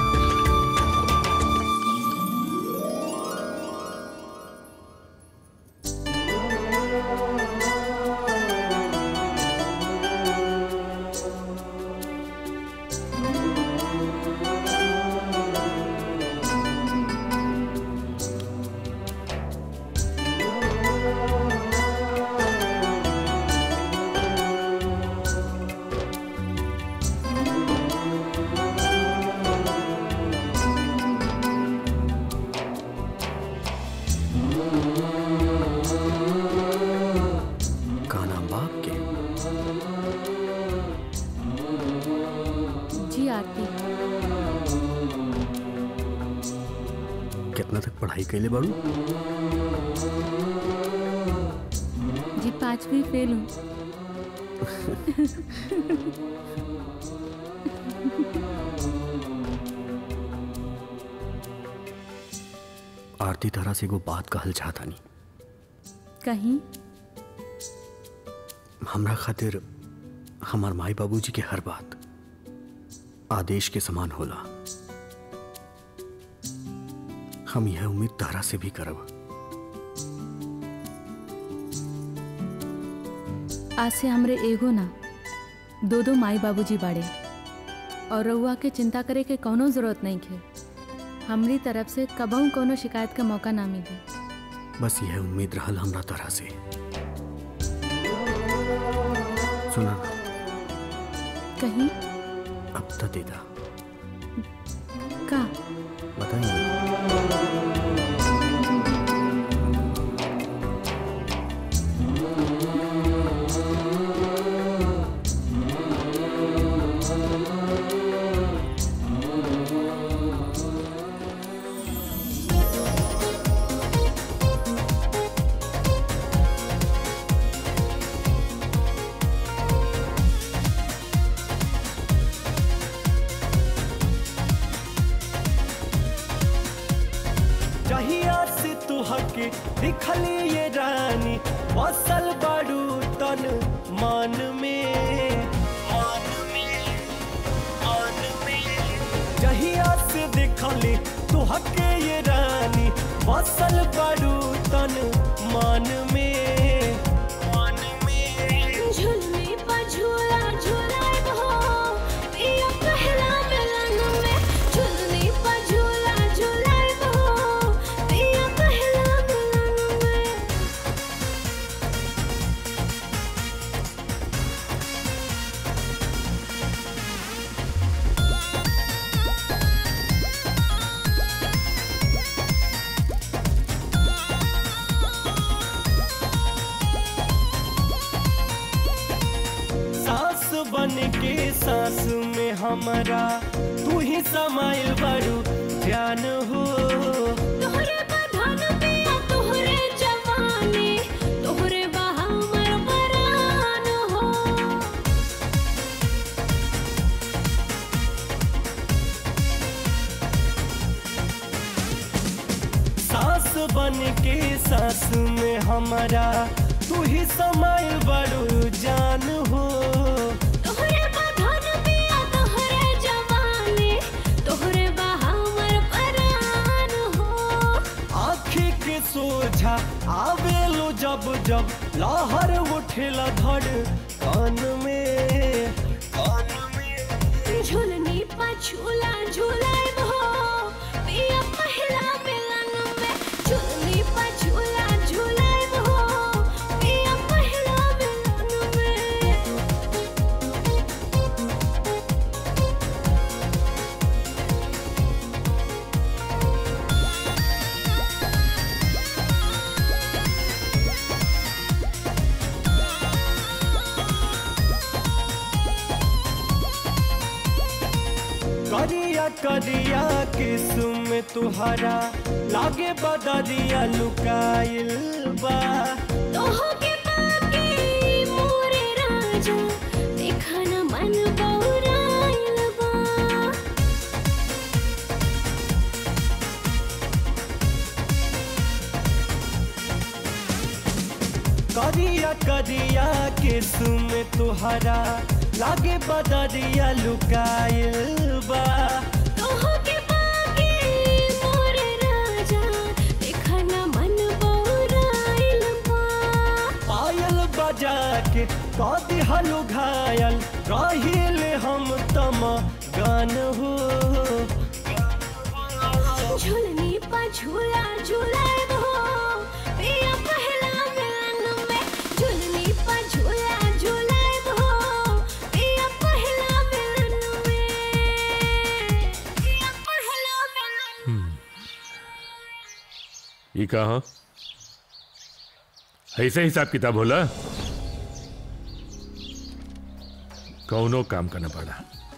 का नाम बाप के जी आरती कितना तक पढ़ाई कैले बाड़ू जी पांचवी फेल हूँ आरती तरह से एगो बात कहल चाहता नहीं कहीं हमरा खातिर हमार माई बाबूजी के हर बात आदेश के समान होला हम यह उम्मीद तारा से भी करब आज से हमरे एगो ना दो दो माई बाबूजी बाड़े और रउआ के चिंता करे के कौनो जरूरत नहीं खे हमरी तरफ से कबहू कोनो शिकायत का मौका ना मिले बस यह उम्मीद रहल हमरा तरह से सुना कहीं अब तो देदा का जहिया से तुहके दिखली ये रानी बसल बाड़ू तन मान में मान में मान में जहिया से दिखली तुहके ये रानी बसल बाड़ू तन मान में मान में झुलने पर झूला झूलाए हो पिया पहला मिलन में झुलने पर झूला झूलाए हो पिया पहला मिलन में सांस बन के सांस में हमारा तू ही समाइल बड़ू जान हो तोहरे बधन पिया तोहरे जवानी तोहरे बहामर बरान हो सांस बन के सांस में हमारा तू ही समाइल बड़ू जान हो तोहरे बधन बिया तोहरे जवानी तोहरे बहावर परान हो आँखी के सोझा आवेलो जब जब लहर उठेला धड़ कान में कान झुलनी पछुला झुलाए हो पिया पहला मिलन में झुलनी पछुला झुलाए हो पिया पहला मिलन में करिया करिया किस्म तुहरा लागे बदरिया लुकाइल बा तोहो के बाके मोरे राजा देखा न मन बौराइल बा करिया करिया किस्म तुहरा लागे बदरिया लुकाइल बा तोहो के बाके मोरे राजा देखा न मन बौराइल बा पायल बजा के कदी हलु घायल रहिल हम तम गान हो झुलनी पा झूला झूलाए हो पिया पहला मिलन में झुलनी पा झूला झूलाए हो पिया पहला मिलन में पिया पहला मिलन ये कहा ऐसे हिसाब किताब होला कौनो काम करना पड़ा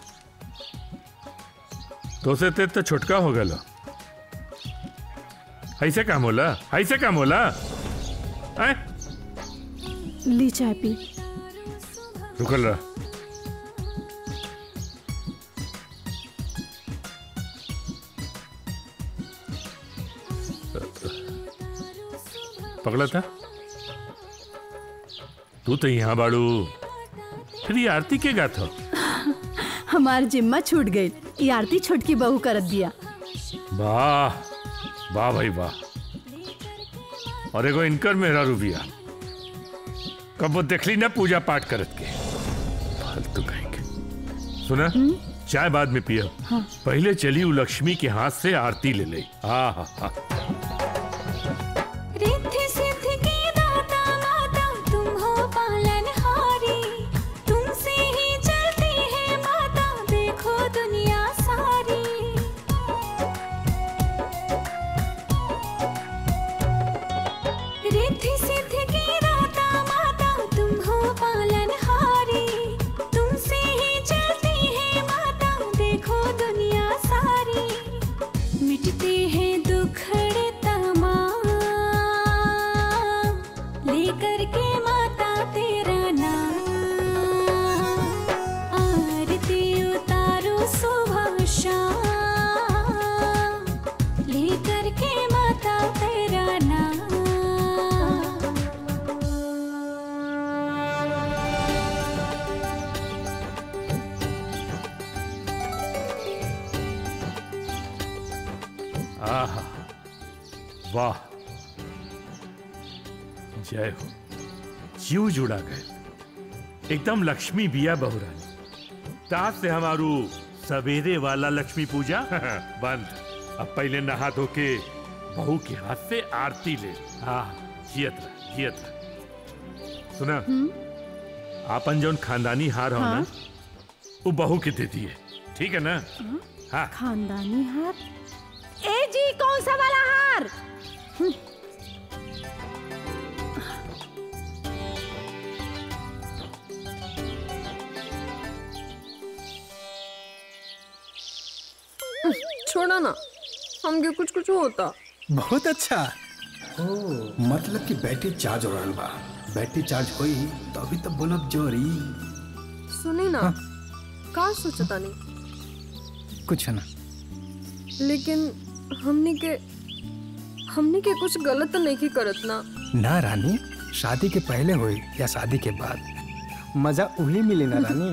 तो से ते तो छुटका हो गलो ऐसे काम होला ऐसे काम होला ऐ? ली चाय पी रुकल रहा पकड़ा था तू तो यहाँ बाड़ू फिर ये आरती के गात हो हमार जिम्मा छूट गई ये आरती छोटकी बहू करत दिया वाह वाह भाई वाह और एगो इनकर मेरा रूबिया कब वो देखली ना पूजा पाठ करत के फालतू कहेंगे सुना चाय बाद में पिया हाँ। पहले चली उ लक्ष्मी के हाथ से आरती ले ले हाँ हाँ हाँ रिद्धि सिद्धि की दाता माता तुम हो पालनहारी तुमसे ही चलती है माता देखो दुनिया सारी रिद्धि सिद्धि की दाता माता तुम हो पालनहारी तुमसे ही चलती है माता देखो दुनिया सारी मिटते हैं दुखड़े तमाम लेकर के माता तेरा नाम आरती उतारो सुबह शाम लेकर के माता तेरा नाम आहा वाह जय हो जीव जुड़ा गए एकदम लक्ष्मी बिया बहुरानी ताज से हमारू सवेरे वाला लक्ष्मी पूजा बंद अब पहले नहा धो के बहू के हाथ से आरती ले हाँ जियत रह जियत रह सुना आपन जौन खानदानी हार हो ना हाँ। वो बहू के दे दिए ठीक है ना हाँ खानदानी हार ए जी कौन सा वाला हार हम्म, छोड़ा ना हमके कुछ कुछ होता बहुत अच्छा ओ मतलब कि बैटरी चार्ज हो रहा बा बैटरी चार्ज होई तो अभी तक बोलब जोरी सुनी ना का सोचता नहीं कुछ ना लेकिन हमनी के हमनी के कुछ गलत तो नहीं की करत ना ना रानी शादी के पहले होई या शादी के बाद मजा वही मिली ना रानी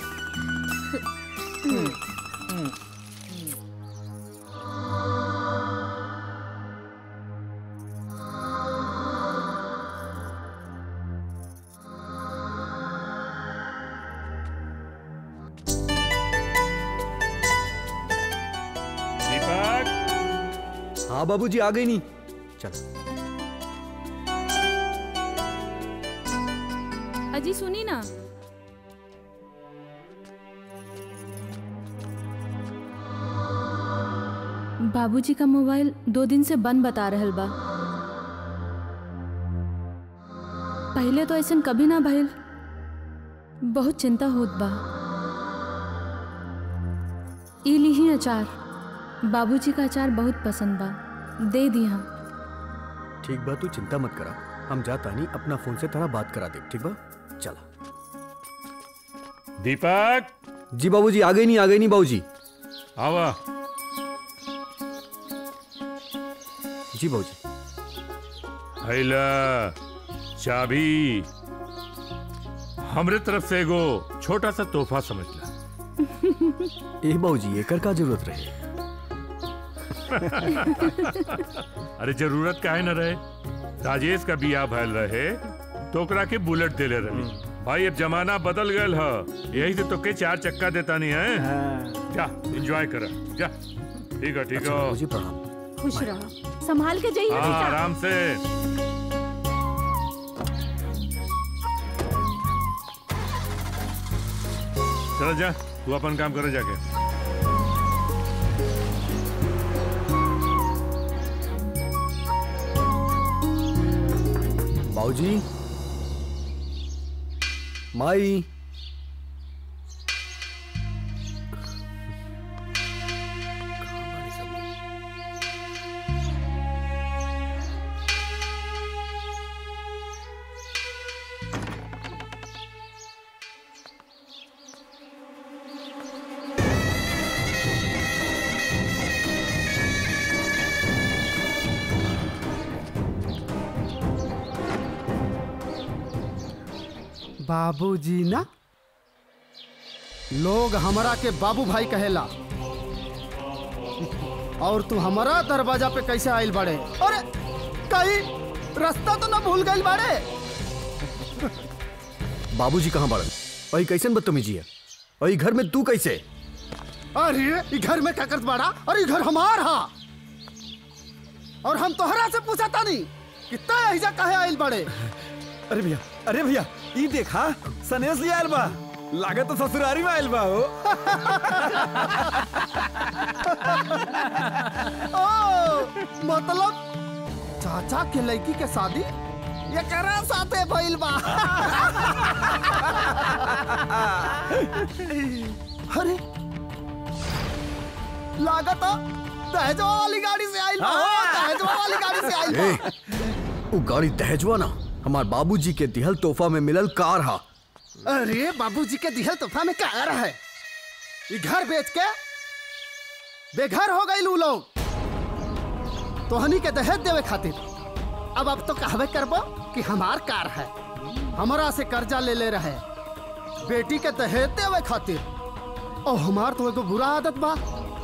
दीपक हाँ बाबूजी आ गई नहीं चल अजी सुनी ना बाबूजी का मोबाइल दो दिन से बंद बता रहल बा पहले तो ऐसा कभी ना भइल बहुत चिंता होत बा ई लीही अचार बाबूजी का अचार बहुत पसंद बा दे दिया ठीक बा तू चिंता मत करा हम जाता नहीं अपना फोन से तेरा बात करा दे ठीक बा चला दीपक जी बाबूजी आ गई नहीं आ गई नहीं बाबूजी आवा जी बाबूजी हैला चाबी हमरे तरफ से एगो छोटा सा तोहफा समझ ला ए बाबूजी एकर का जरूरत रहे अरे जरूरत काहे न रहे राजेश का बियाह भैल रहे तो ओकरा के बुलेट देले रही भाई अब जमाना बदल गयल ह यही से तो के चार चक्का देता नहीं है जा एंजॉय कर जा ठीक है ठीक है खुश रहो संभाल के जाइए हाँ बेटा आराम से चल जा तू अपन काम करे जाके बाबूजी माई बाबूजी ना लोग हमरा के बाबू भाई कहेला और तू हमारा दरवाजा पे कैसे आइल बड़े अरे कहीं रास्ता तो ना भूल गइल बड़े बाबूजी कहाँ बड़न वही कैसन बदतमीजी है वही घर में तू कैसे अरे ई घर में क्या करत बाड़ा अरे ई घर हमार हा और हम तोहरा से पूछा तानी कितना ऐजा कहे आइल बड़े अरे भैया अरे भैया ई देखा सनेस लिया आयल बा लागत तो ससुरारी में आयल बा हो ओ मतलब चाचा के लड़की के शादी ये करा साथे भइल बा अरे लागत दहेजवा वाली गाड़ी से आइल बा हो, दहेजवा वाली गाड़ी से आइल ए, बा वो गाड़ी दहेजवा ना हमार बाबूजी के दिहल तोहफा में मिलल कार हा अरे बाबूजी के दिहल तोहफा में क्या रहा है ये घर बेच के बेघर हो गई लू लोग तोहनी के दहेज देवे खातिर अब अब तो कहवे करबो कि हमार कार है हमरा से कर्जा ले ले रहे बेटी के दहेज देवे खातिर और हमार तो एगो बुरा आदत बा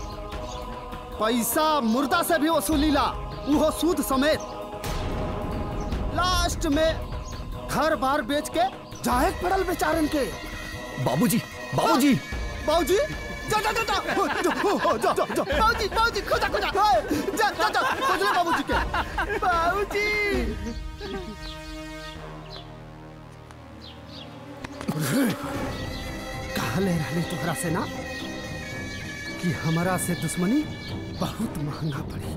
पैसा मुर्दा से भी वसूलीला उहो सूद समेत लास्ट में घर बार बेच के जाए पड़ल बेचारन के बाबूजी बाबूजी बाबूजी जा जा जा जा हो, जा हो, हो, जा जा जा बाबूजी बाबूजी खोजा खोजा हाय, जा जा जा खोज ले बाबूजी के बाबूजी कहा ले रहले तोहरा से ना कि हमारा से दुश्मनी बहुत महंगा पड़ी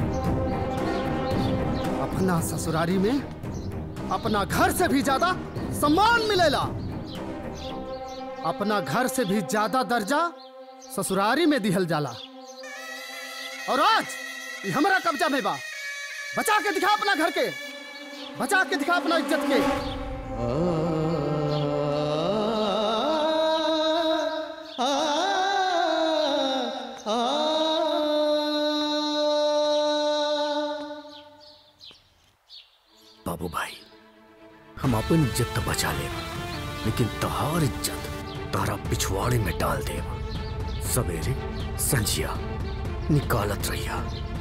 अपना ससुरारी में अपना घर से भी ज्यादा सम्मान मिलेला अपना घर से भी ज्यादा दर्जा ससुरारी में दिहल जाला और आज ये हमारा कब्जा में बा बचा के दिखा अपना घर के बचा के दिखा अपना इज्जत के बाबू भाई आपन इज्जत तो बचा ले लेकिन तहार इज्जत तारा पिछवाड़े में डाल दे सवेरे संजिया निकालत रहिया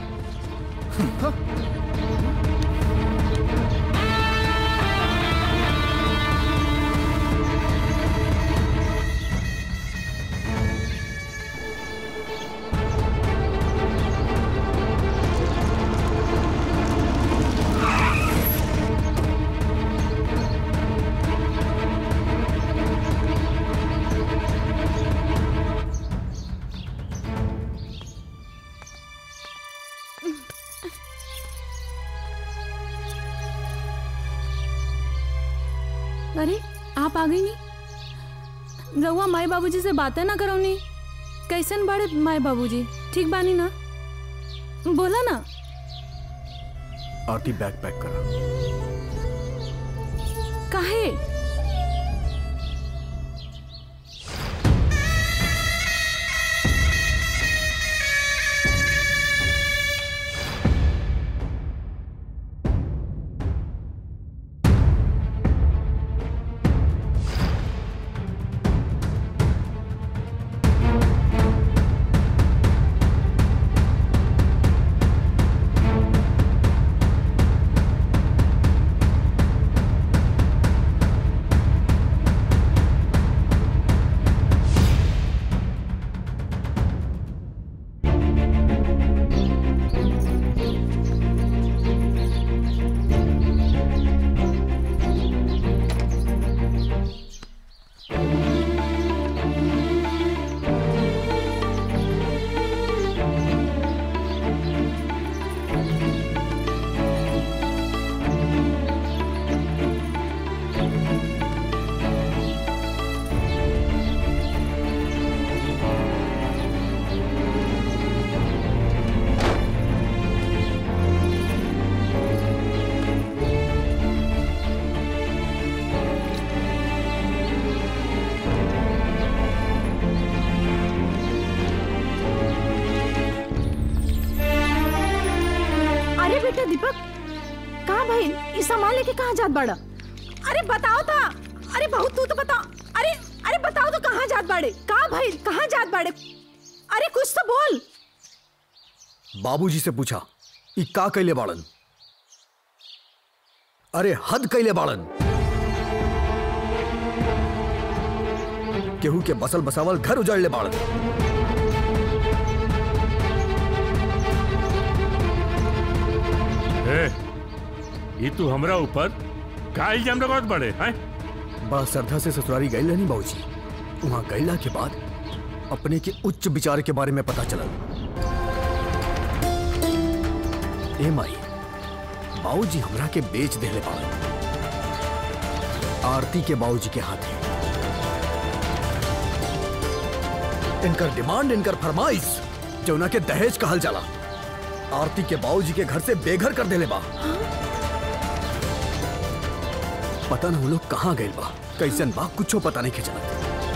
अरे आप आ गई नहीं रउआ माई बाबूजी से बातें ना करो नी कैसन बड़े माई बाबूजी ठीक बानी ना बोला ना आरती बैग पैक करा काहे अरे बेटा दीपक कहाँ भाई ये सामान लेके कहाँ जात बाड़ा अरे बताओ था अरे बहुत तू तो बताओ अरे अरे बताओ तो कहाँ जात बाड़े कहाँ भाई कहाँ जात बाड़े अरे कुछ तो बोल बाबूजी से पूछा ई का कैले बाड़न अरे हद कैले बाड़न केहू के बसल बसावल घर उजाड़ ले बाड़न ए, ये तू हमरा ऊपर का इल्जाम लगावत बड़े हैं बड़ा श्रद्धा से ससुरारी गई रहनी बाबूजी वहां गईला के बाद अपने के उच्च विचार के बारे में पता चलल ए माई बाबूजी हमरा के बेच देले बाड़न आरती के बाबूजी के हाथे इनकर डिमांड इनकर फरमाइश जौना के दहेज कहल जाला आरती के बाबूजी के घर से बेघर कर देले बा पता न वो लोग कहाँ गए बा कैसन बा कुछो पता नहीं चलत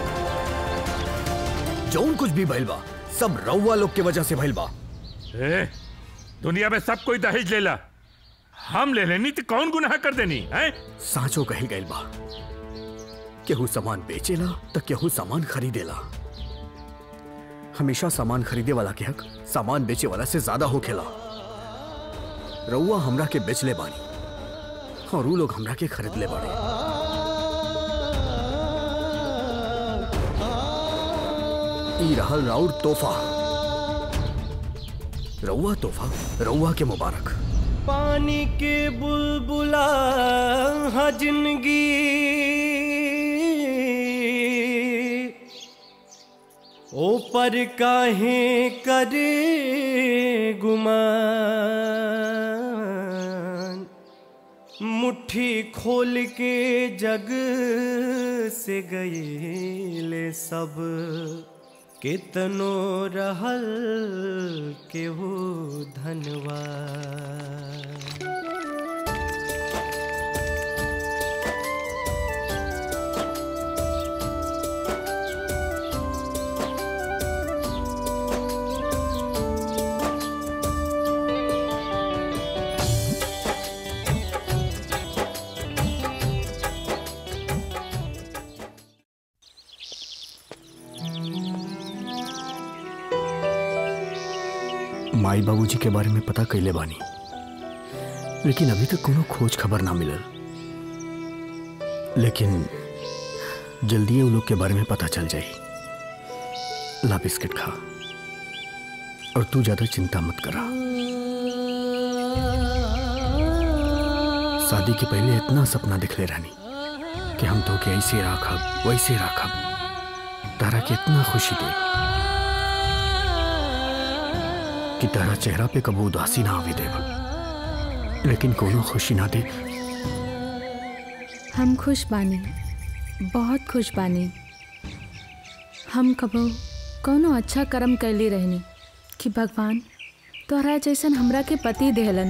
जौन कुछ भी भइल बा सब रउआ लोग के वजह से भइल बा ए, दुनिया में सब कोई दहेज लेला हम ले लेनी तो कौन गुनाह कर देनी है साँचो कही गइल बा केहू सामान बेचेला तो केहू सामान खरीदेला हमेशा सामान खरीदे वाला के हक सामान बेचे वाला से ज्यादा होखेला रउआ हमरा के बेचले बानी और ऊ लोग हमरा के खरीद ले बाड़े ई रहल राउर तोहफा रउआ तोहफा रउआ के मुबारक पानी के बुलबुला हाँ जिंदगी ऊपर काहे करे गुमान मुट्ठी खोल के जग से गए सब कितनो रहल के हो धनवान माई बाबूजी के बारे में पता कैले बानी लेकिन अभी तक कोनो खोज खबर ना मिलल लेकिन जल्दी उन लोग के बारे में पता चल जाई ला बिस्किट खा और तू ज्यादा चिंता मत करा शादी के पहले इतना सपना दिखले रहनी कि हम तो के ऐसे राखब वैसे राखब तारा के इतना खुशी दे कि तारा चेहरा पे कबू उदासी ना आवे देव लेकिन कोनो खुशी ना दे हम खुश बानी बहुत खुश बानी हम कबो कोनो अच्छा कर्म कैली रहनी कि भगवान तोहरा जैसन हमरा के पति देहलन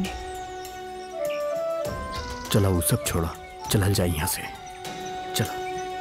चला वो सब छोड़ा चलल जाए यहाँ से चला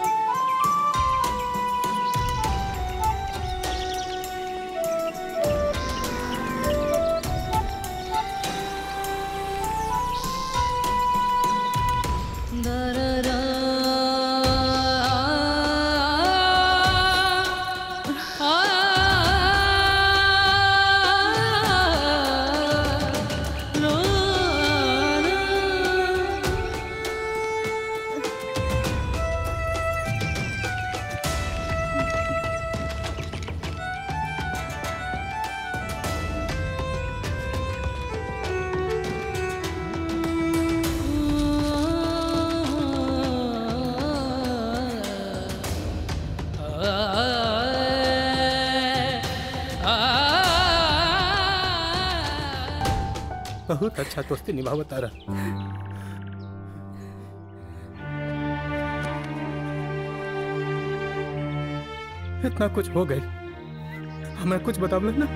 बहुत अच्छा दोस्ती निभावत तारा इतना कुछ हो गए हमें कुछ बतावल ना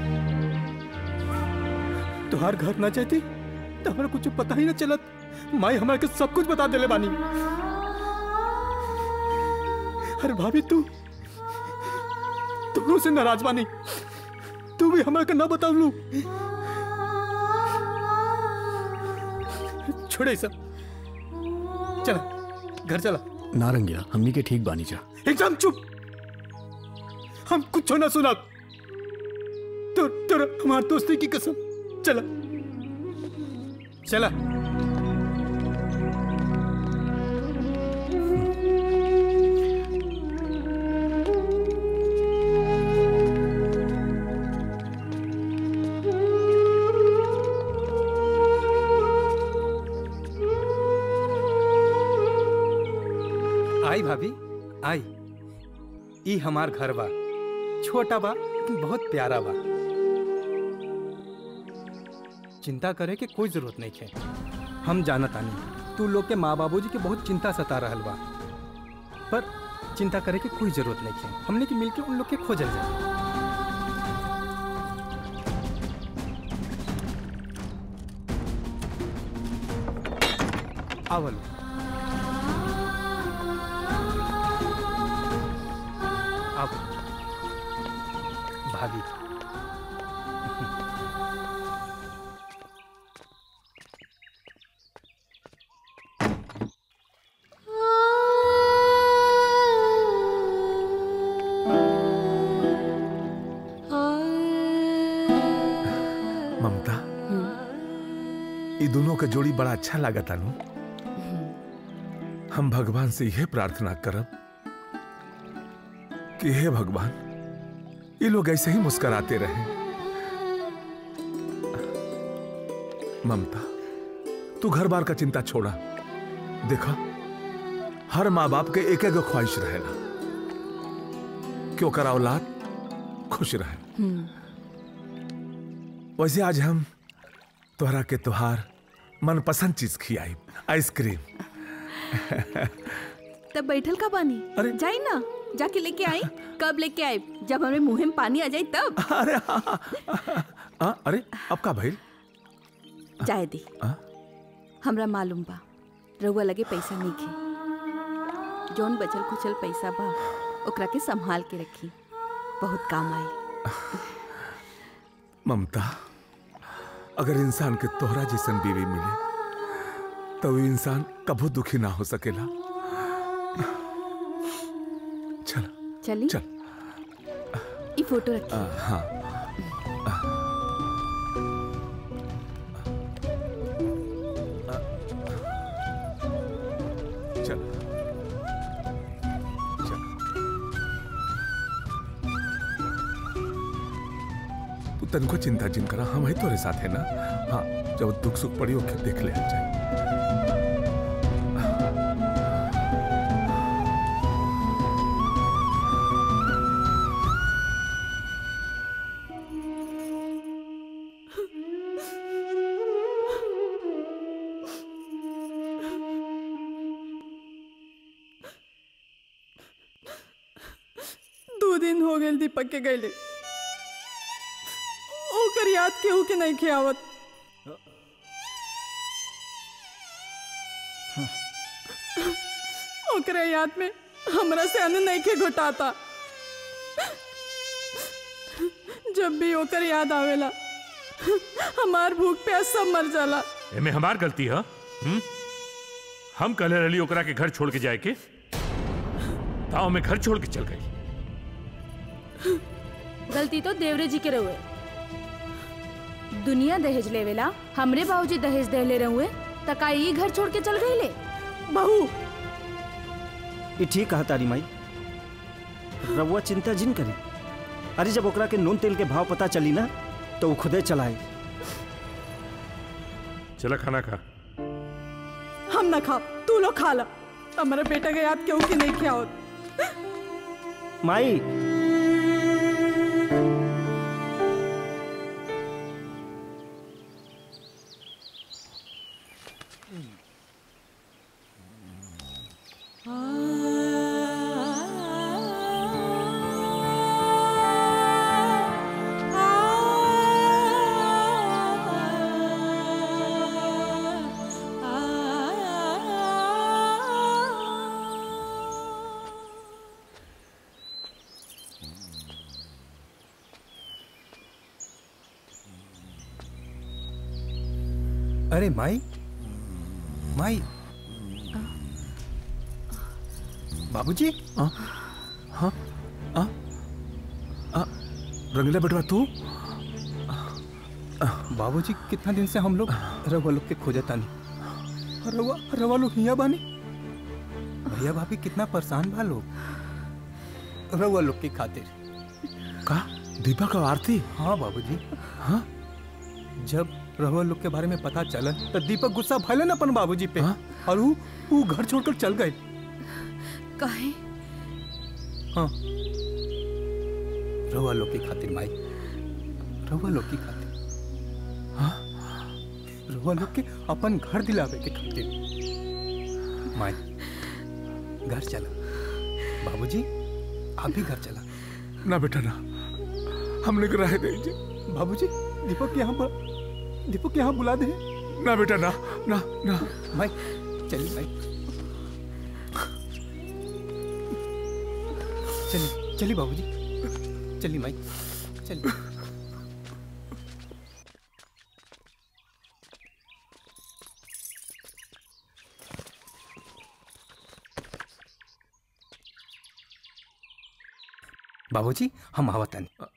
तुहार घर ना चाहती तो हमें कुछ पता ही ना चलत माई हमारे के सब कुछ बता देले बानी अरे भाभी तू दोनों से नाराज बानी तू भी हमारे के ना बतावलू छोड़े सब चला घर चला नारंगिया हमनी के ठीक बानी जा एकदम चुप हम कुछ ना सुना तो तेरा हमार दोस्ती की कसम चला चला आई भाभी आई ई हमार घर बा छोटा बा लेकिन बहुत प्यारा बा चिंता करे के कोई जरूरत नहीं है हम जानत आनी तू लोग के माँ बाबूजी के बहुत चिंता सता रहल बा पर चिंता करे के कोई जरूरत नहीं है हमने के मिलके उन लोग के खोजल जाए आवल अब भाभी ममता ये दोनों का जोड़ी बड़ा अच्छा लगा तानू हम भगवान से यह प्रार्थना करब कि हे भगवान ये लोग ऐसे ही मुस्कुराते रहे ममता तू घर बार का चिंता छोड़ा देखा हर माँ बाप के एक एक ख्वाहिश रहेला क्यों करा औलाद खुश रहे वैसे आज हम तोहरा के त्योहार मनपसंद चीज खियाई आइसक्रीम तब बैठल का बानी अरे जाई ना जाके लेके आई कब लेके आए जब हमें मुंह में पानी आ जाए तब अरे आ, अरे अब का भइल जाए दी आ? हमरा मालूम बा रउआ लगे पैसा नहीं खे जौन बचल खुचल पैसा बा ओकरा के संभाल के रखी बहुत काम आई ममता अगर इंसान के तोहरा जैसन बीवी मिले तो वो इंसान कभू दुखी ना हो सकेला चल चली चल ई फोटो रखी आ, हाँ तनको चिंता जिन करा हम ही तोरे साथ है ना हाँ जब दुख सुख पड़ी ओके देख ले जाए दो दिन हो गए दीपक के गईले ओकर याद केहू के नहीं खियावत ओकरा याद में हमरा से अन्न नहीं के घुटाता जब भी ओकर याद आवेला हमार भूख प्यास सब मर जाला एमे हमार गलती है हुँ? हम कहले रही ओकरा के घर छोड़ के जाए के ताओ में घर छोड़ के चल गई गलती तो देवरे जी के रहुए दुनिया दहेज लेवेला हमरे बाबूजी दहेज देले रहुए तका ई घर छोड़ के चल गईले बहू ये ठीक कहा तारी माई रउआ चिंता जिन करी अरे जब ओकरा के नून तेल के भाव पता चली ना तो वो खुदे चलाए चला खाना खा हम ना खा तू लोग खा ला हमारा बेटा के याद केहू के नहीं खियावत माई अरे माई माई बाबूजी हाँ हाँ हाँ हाँ रंगीला बेटवा तू बाबूजी कितना दिन से हम लोग रवा लोग के खोजता नहीं रवा रवा लोग हिया बानी भैया भाभी कितना परेशान बा लोग रवा लोग के खातिर का दीपक और आरती हाँ बाबूजी हाँ जब रवा लोग के बारे में पता चला तो दीपक गुस्सा भैलन अपन बाबूजी पे और वो वो घर छोड़कर चल गए काहे हाँ रवा लोग की खातिर माई रवा लोग की खातिर हाँ रवा लोग के अपन घर दिलावे के खातिर माई घर चला बाबूजी आप भी घर चला ना बेटा ना हमने रह दीजिए बाबूजी दीपक के यहाँ पर दीपक के यहाँ बुला दे ना बेटा ना ना ना माई चलिए माई चलिए चलिए बाबूजी चलिए माई चलिए बाबूजी हम आवतानी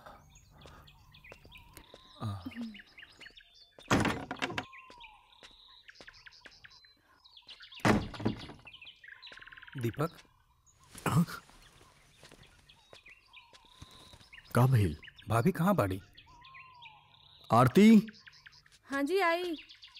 दीपक का भइल भाभी कहाँ बाड़ी आरती हाँ जी आई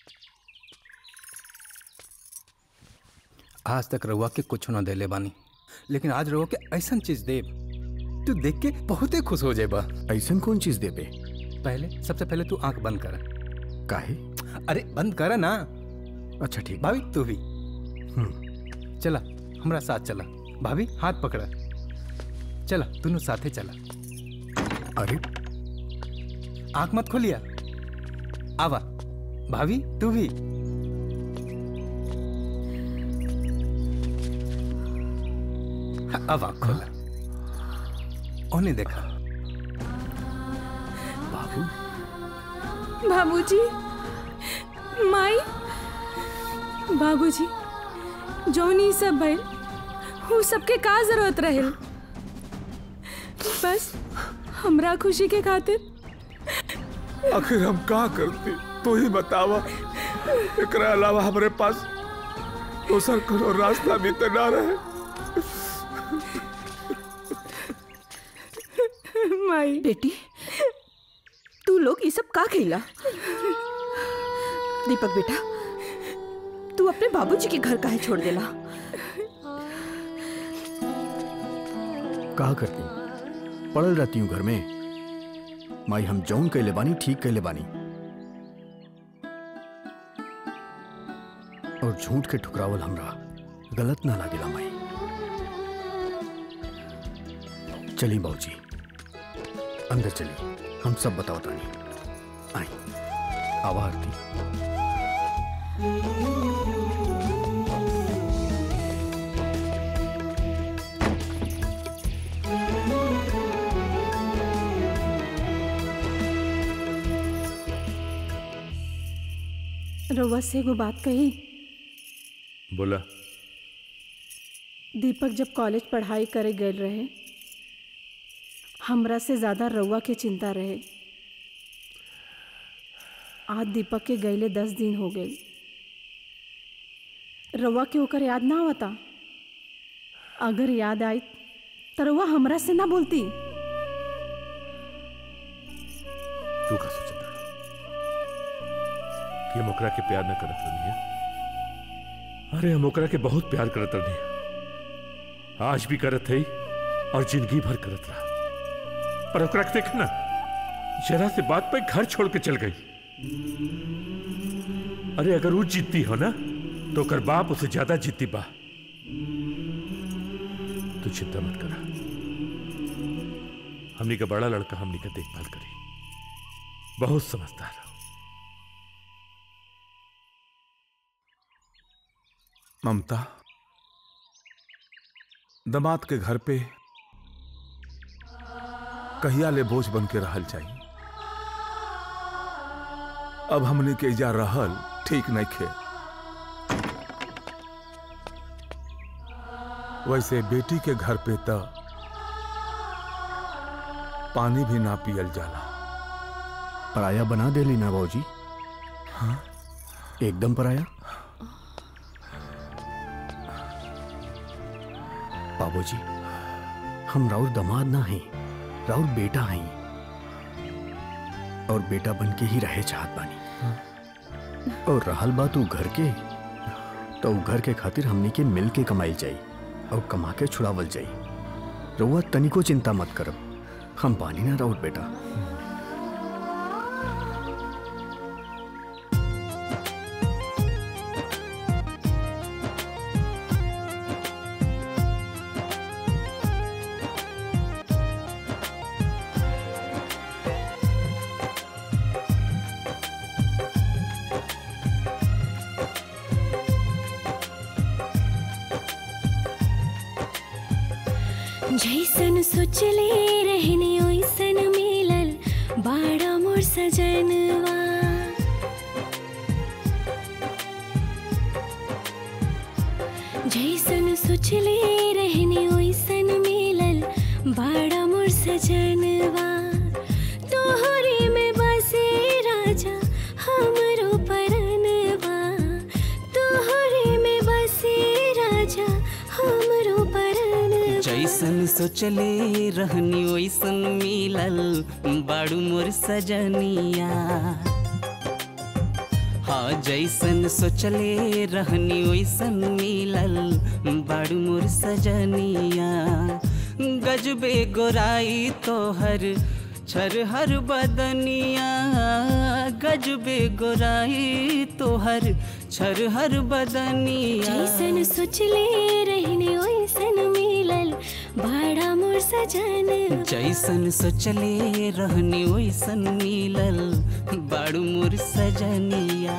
आज तक रउआ के कुछ ना देले बानी लेकिन आज रउआ के ऐसा चीज देब तू देख के बहुते खुश हो जाएबा ऐसा कौन चीज देबे पहले सबसे पहले तू आंख बंद कर काहे अरे बंद कर ना अच्छा ठीक भाभी तू भी चला हमरा साथ चला भाभी हाथ पकड़ा चला दोनों साथे चला अरे आंख मत खोलिया आवा भाभी तू भी अब आंख खोला उन्हें देखा बाबू बाबूजी माई बाबूजी जौन ई सब भइल उ सबके का जरूरत रहेल बस हमरा खुशी के खातिर आखिर हम का करती तू ही बतावा एकरा अलावा हमारे पास दोसर कोनो रास्ता भी तो ना रहे माई बेटी लोग ये सब का खेला दीपक बेटा तू अपने बाबूजी के घर काहे छोड़ देला कहा करती पड़ल रहती हूँ घर में माई हम जौन कैले बानी ठीक कैले बानी और झूठ के ठुकरावल हमरा गलत ना लागेला माई चली बाबूजी अंदर चली हम सब बताओ तानी आई आवा आरती रउआ से एगो बात कही बोला दीपक जब कॉलेज पढ़ाई करे गए रहे हमरा से ज्यादा रउआ के चिंता रहे आज दीपक के गईले दस दिन हो गए रउआ के ओकर याद ना आवता अगर याद आई तो रउआ हमरा से ना बोलती तू का सोचता कि हम ओकरा के प्यार न करत रही अरे हम ओकरा के बहुत प्यार करत रही आज भी करत है और जिंदगी भर करत रहा पर ओकरा के देख ना जरा से बात पे घर छोड़ के चल गई अरे अगर वो जीतती हो ना तो ओकर बाप उसे ज्यादा जीती बा तू चिंता मत करा हमनी का बड़ा लड़का हमनी का देखभाल करी बहुत समझदार हो ममता दमाद के घर पे कहिया ले बोझ बन के रहल चाहिए अब हमने के जा रहल ठीक नहीं खे वैसे बेटी के घर पे तो पानी भी ना पियल जाला पराया बना देली ना बाबूजी हाँ एकदम पराया बाबूजी हम राउर दमाद ना हैं राउर बेटा हैं और बेटा बन के ही रहे चाहत बानी और रहल बात उ घर के तो उ घर के खातिर हमनी के मिल के कमाई जाई और कमा के छुड़ावल जाई रउआ तनिको चिंता मत करब हम बानी ना राउर बेटा जैसन सोचले रहने ओइसन मिलल बाड़ा मोर सजनवा जैसन सोचले रहने ओइसन मिलल बाड़ा मोर सजनवा तोहरे में बसे राजा हमरो परनवा तोहरे में बसे राजा हमरो परनवा जैसन सोचले रहनी वैसन मिलल बाड़ू मोर सजनिया हाँ जैसन सोचले रहनी वैसन मिलल बाड़ू मोर सजनिया गजबे गोराई तोहर छरहर बदनिया गजबे गोराई तोहर छरहर बदनिया जैसन सोचले रहने ओइसन मिलल बाड़ा मोर सजन जैसन सोचले रहनी वैसन मिलल बाड़ू मोर सजनिया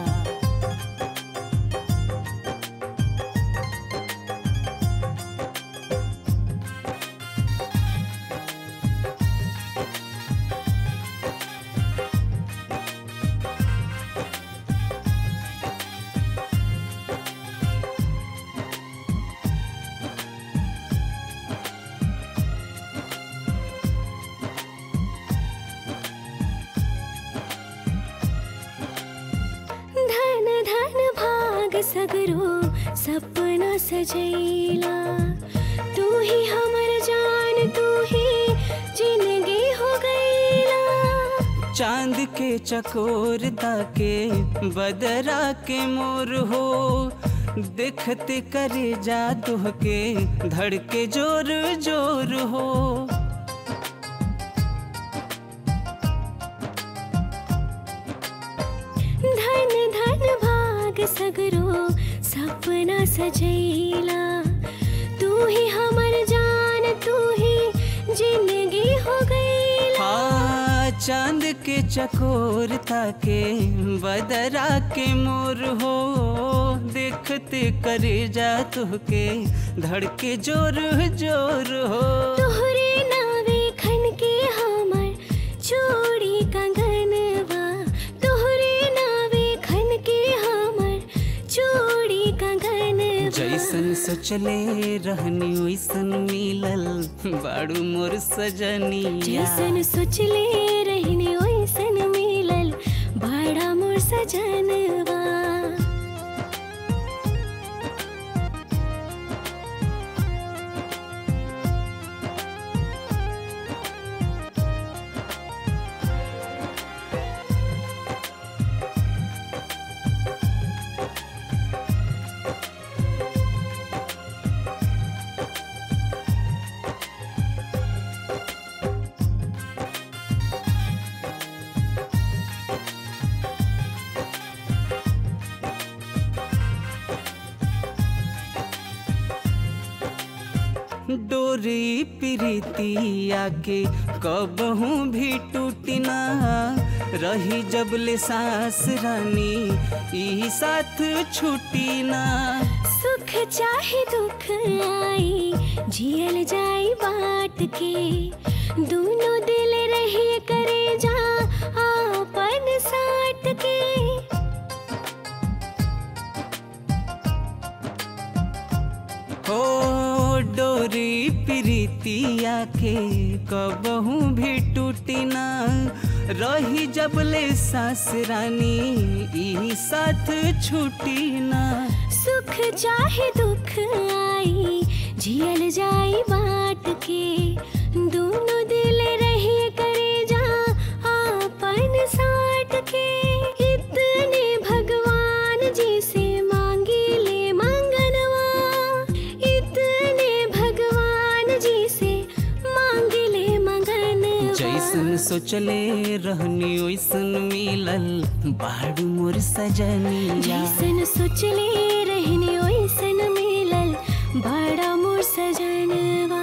धन धन भाग सगरो सपना सजैला तू ही हमर जान तू ही जिंदगी हो गईला चांद के चकोर ताके बदरा के मोर हो देखते करे जा तुह के धड़के जोर जोर हो धन धन भाग सगरो सपना सजैला तू ही हमर जान तू ही जिंदगी हो गईला हाँ चांद के चकोर ताके बदरा के मोर हो देखते करे जा तुह के धड़के जोर जोर हो तोहरे नावे खन के हमर चूड़ी कंगनवा तोहरे नावे खन के हमर चूड़ी कंगनवा जैसन सोचले रहनी वैसन मिलल बाड़ू मोर सजनिया जैसन सोचले रहने ओइसन मिलल बड़ा मोर सजनवा डोरी प्रीतिया के कबहू भी टूटी ना रही जब ले सांस रानी ई साथ छूटी ना सुख चाहे दुख आई जियल जाई बाट के दोनों दिल रहे करे जा आपन साट के हो डोरी प्रीतिया के कबहू भी टूटी ना रही जब ले सांस रानी ई साथ छूटी ना सुख चाहे दुख आई जियल जाई बाट के दोनों दिल रहे करे जा आपन साट के इतने भगवान जी से मांगी ले मंगनवा इतने भगवान जी से मांगी ले मंगनवा जैसन सोचले रहनी वैसन मिलल बाड़ू मोर सजनिया जैसन सोचले रहने ओइसन मिलल बड़ा मोर सजनवा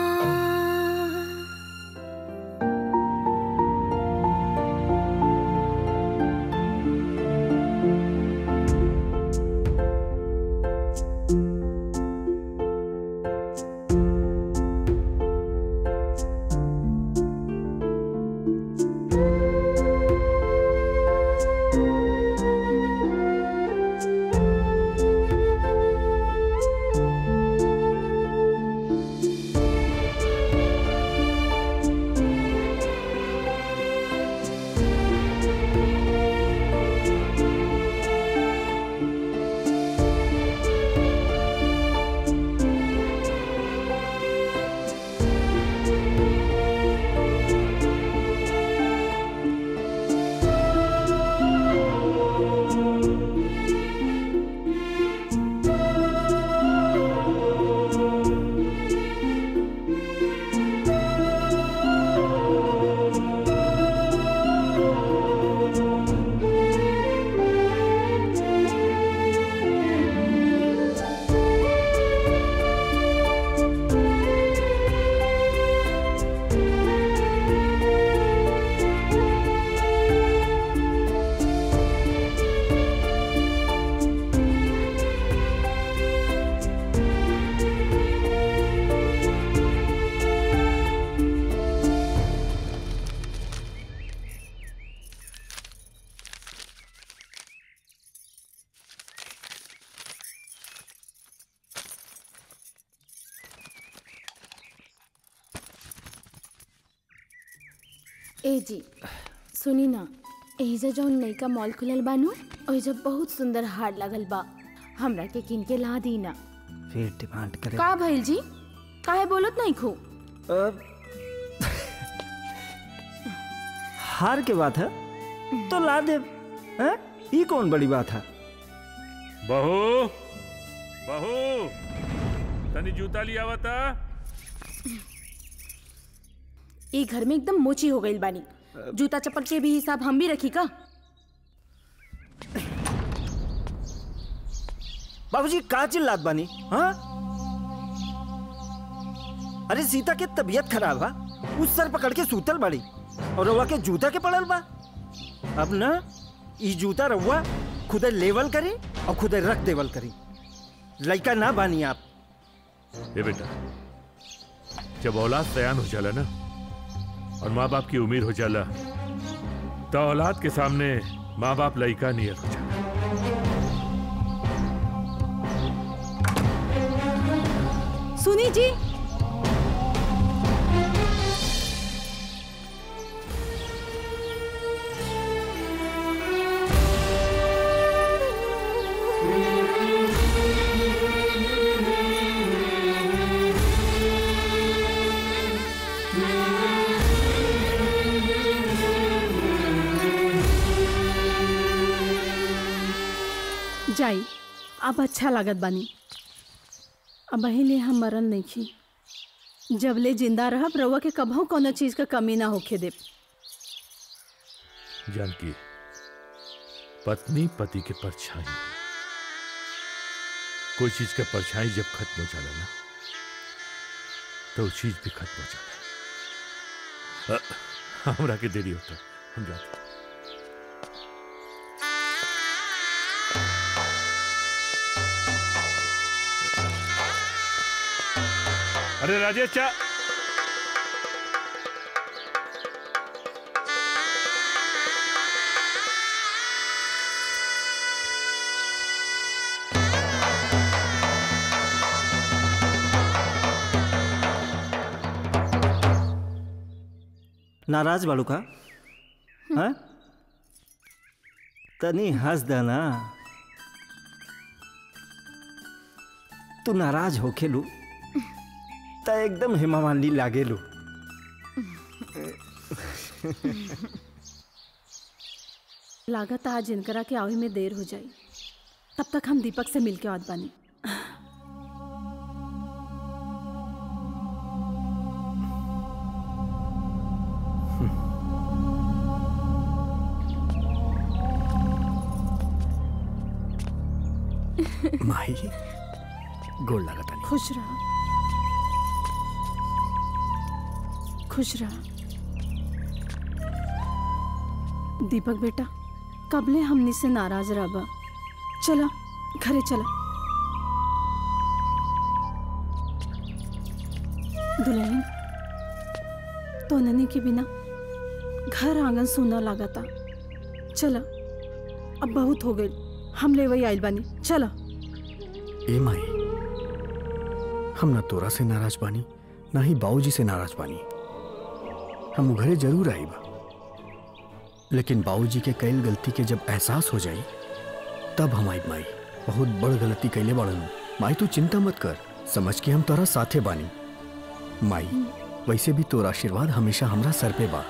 ए जी सुनी ना एहिजा जौन नैका मॉल खुलल बानू ओहिजा बहुत सुंदर हार लगल बा हमरा के किन के ला दी ना फिर डिमांड करे का भइल जी काहे बोलत नहीं खू हार के बात है तो ला दे हैं? ई कौन बड़ी बात है बहू बहू तनी जूता लिया बता ई घर में एकदम मोची हो गई बानी जूता चप्पल के भी हिसाब हम भी रखी का बाबूजी का चिल्लात बानी हाँ अरे सीता के तबीयत खराब है उस सर पकड़ के सूतल बड़ी और रउआ के जूता के पड़ल बा अब ना ई जूता रउआ खुदे लेवल करी और खुदे रख देवल करी लइका ना बानी आप ए बेटा जब औलाद सयान हो जाला ना और माँ बाप की उम्र हो जाला तो औलाद के सामने माँ बाप लइका नियत हो जाला सुनी जी जाई अब अच्छा लागत बानी अब पहले हम मरल नहीं खी जबले जिंदा रहब रउआ के कभू कोनो चीज का कमी ना होखे दे जानकी पत्नी पति के परछाई कोई चीज का परछाई जब खत्म हो जाला ना तो वो चीज भी खत्म हो जाला अ, हमरा के देरी होता हम जाते अरे राजेश चा नाराज बाड़ू का हाँ तनी हंस देना तू नाराज हो खेलू त एकदम हेमा मालिनी लागेलू लागत आज इनकरा के आवे में देर हो जाई तब तक हम दीपक से मिल के आत बानी माही गोड़ लागता नहीं खुश रहा खुश रहा दीपक बेटा कबले हमनी से नाराज रहा चला घरे चला दुल्हन तो ननी के बिना घर आंगन सूना लागता चला अब बहुत हो गई हम ले वही आइल बानी चला ए माई हम ना तोरा से नाराज बानी ना ही बाबूजी से नाराज बानी हम उ घरे जरूर आईबा लेकिन बाबूजी के कईल गलती के जब एहसास हो जाई तब हम आईब माई बहुत बड़ गलती कैले बाड़न माई तू चिंता मत कर समझ के हम तोरा साथे बानी माई वैसे भी तोरा आशीर्वाद हमेशा हमरा सर पे बा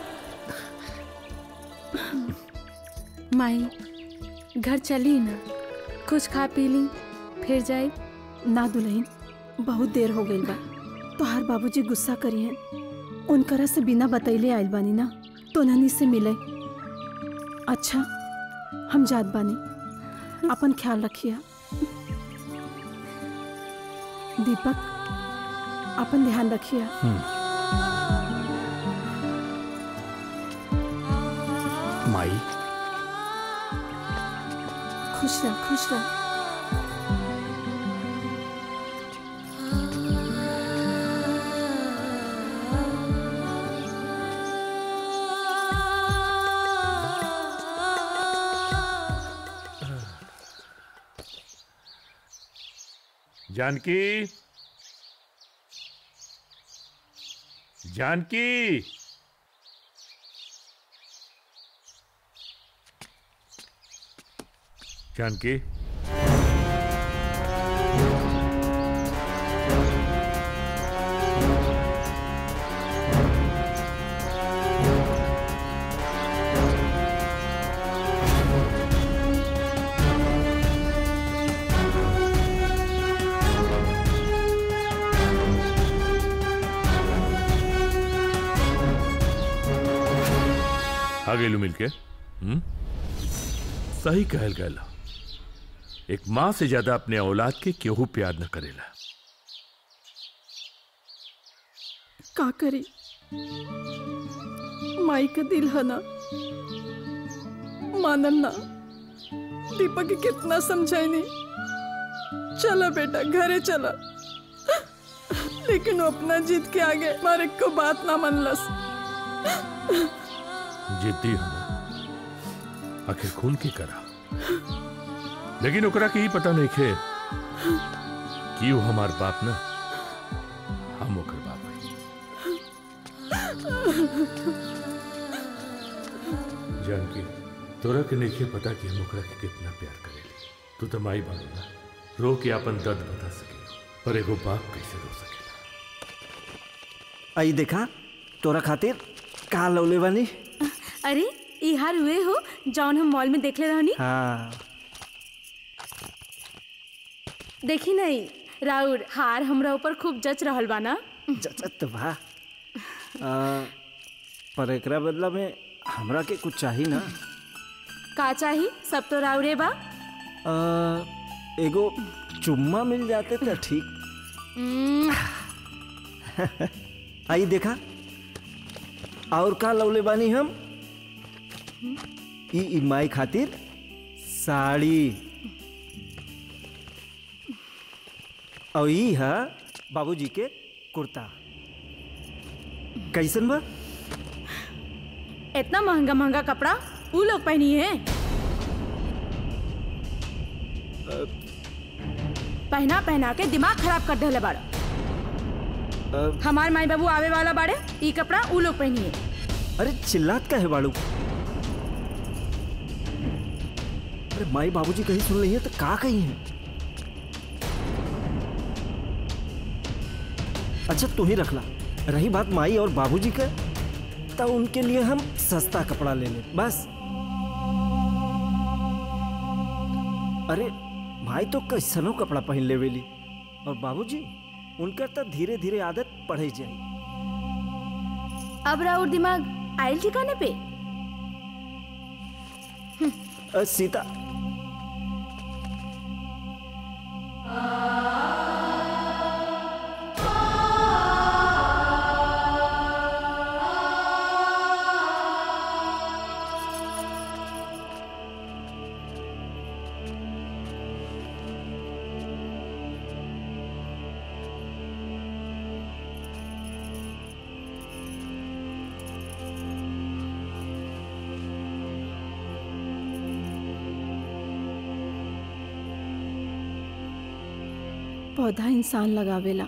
माई घर चली ना कुछ खा पी ली फिर जाए ना दुल्हन बहुत देर हो गई बा तोहार बाबूजी गुस्सा करी हैं उनकरा से बिना बतैले आइल बानी ना तो ननी से मिले अच्छा हम जात बानी अपन ख्याल रखिया दीपक अपन ध्यान रखिया माई खुश रह खुश रह जानकी जानकी जानकी आ गेलू मिलके हम्म सही कहल गया एक माँ से ज्यादा अपने औलाद के केहू प्यार न करेला का करी माई का दिल है ना मानल ना दीपक के कितना समझाई नहीं चला बेटा घरे चला लेकिन वो अपना जीत के आगे हमारे को बात ना मनलस जिद्दी हम आखिर खून की करा लेकिन ओकरा के ही पता नहीं खे कि वो हमार बाप ना हम ओकर बाप है जानकी तोरा के नहीं खे पता कि हम ओकरा के कितना प्यार करेली तू तो माई बाबू ना रो के अपन दर्द बता सके पर एगो बाप कैसे रो सके आई देखा तोरा खातिर का लौले बानी अरे ई हार हुए हो जौन हम मॉल में देखले रहनी हाँ देखी नहीं राउर हार हमरा ऊपर खूब जच रहल बा ना जचत बा आ, पर एकरा बदला में हमरा के कुछ चाहिए ना का चाही सब तो राउरे बा आ, एगो चुम्मा मिल जाते तो ठीक उम्म, आई देखा और का लौले बानी हम ई ई माई खातिर साड़ी और ई है बाबूजी के कुर्ता कैसन बा इतना महंगा महंगा कपड़ा ऊ लोग पहनी है पहना पहना के दिमाग खराब कर देले बाड़ा हमार माई बाबू आवे वाला बाड़े ई कपड़ा ऊ लोग पहनी है अरे चिल्लात का है बाड़ू अरे माई बाबूजी कहीं सुन रही है तो का कही है अच्छा तू ही रख ला रही बात माई और बाबूजी का तो उनके लिए हम सस्ता कपड़ा ले ले बस अरे भाई तो कैसनो कपड़ा पहन लेवेली और बाबूजी उनकर तो धीरे धीरे आदत पड़े जाई अब राउर दिमाग आयल ठिकाने पे अ, सीता पौधा इंसान लगावेला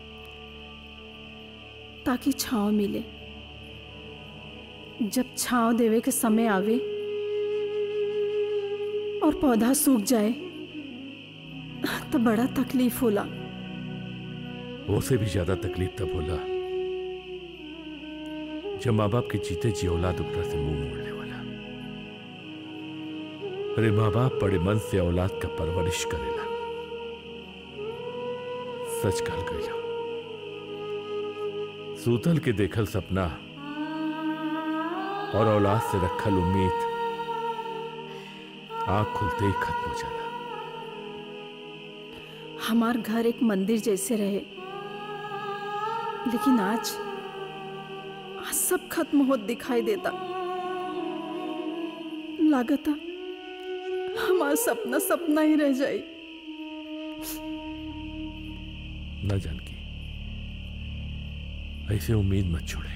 ताकि छांव मिले जब छांव देवे के समय आवे और पौधा सूख जाए तो बड़ा तकलीफ होला वो से भी ज्यादा तकलीफ तब होला जब माँ बाप के जीते जी औलाद उपरा से मुंह मोड़ने वाला अरे माँ बाप बड़े मन से औलाद का परवरिश करेला सच कहल गया सूतल के देखल सपना और औलाद से रखल उम्मीद आंख खुलते ही खत्म हो जाला हमार घर एक मंदिर जैसे रहे लेकिन आज आज सब खत्म होत दिखाई देता लागता हमारा सपना सपना ही रह जाई न जानकी ऐसे उम्मीद मत छोड़े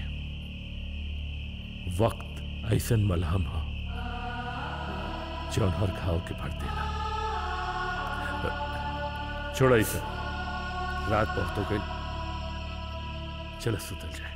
वक्त ऐसन मलहम हो जौन हर घाव के भर देला छोड़ा ऐसा रात बहुत हो गई चलो सुतल जाए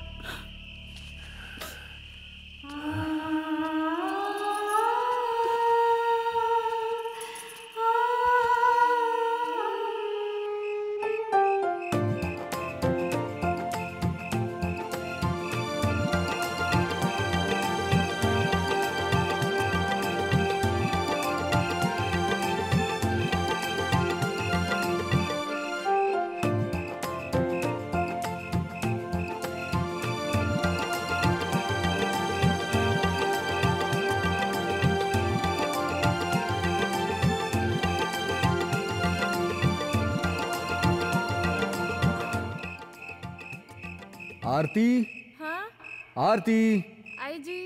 आरती हाँ आरती आई जी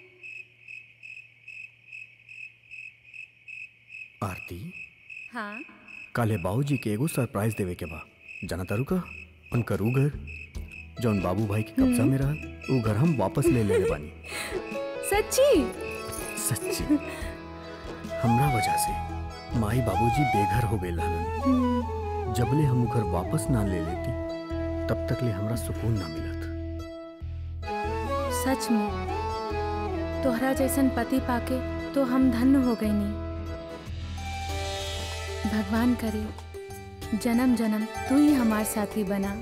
आरती हाँ काले बाबूजी के एगो सरप्राइज देवे के बा जाना तारू का उनकर ऊ घर जौन बाबू भाई के कब्जा में रहल ऊ घर हम वापस ले ले बानी सच्ची सच्ची हमरा वजह से माई बाबूजी बेघर हो गए हलन जबले हम ऊ घर वापस ना ले लेती तब तक ले हमरा सुकून ना मिलत सच में तोहरा जैसन पति पाके तो हम धन्य हो गई नहीं भगवान करे जन्म जन्म तू ही हमार साथी बना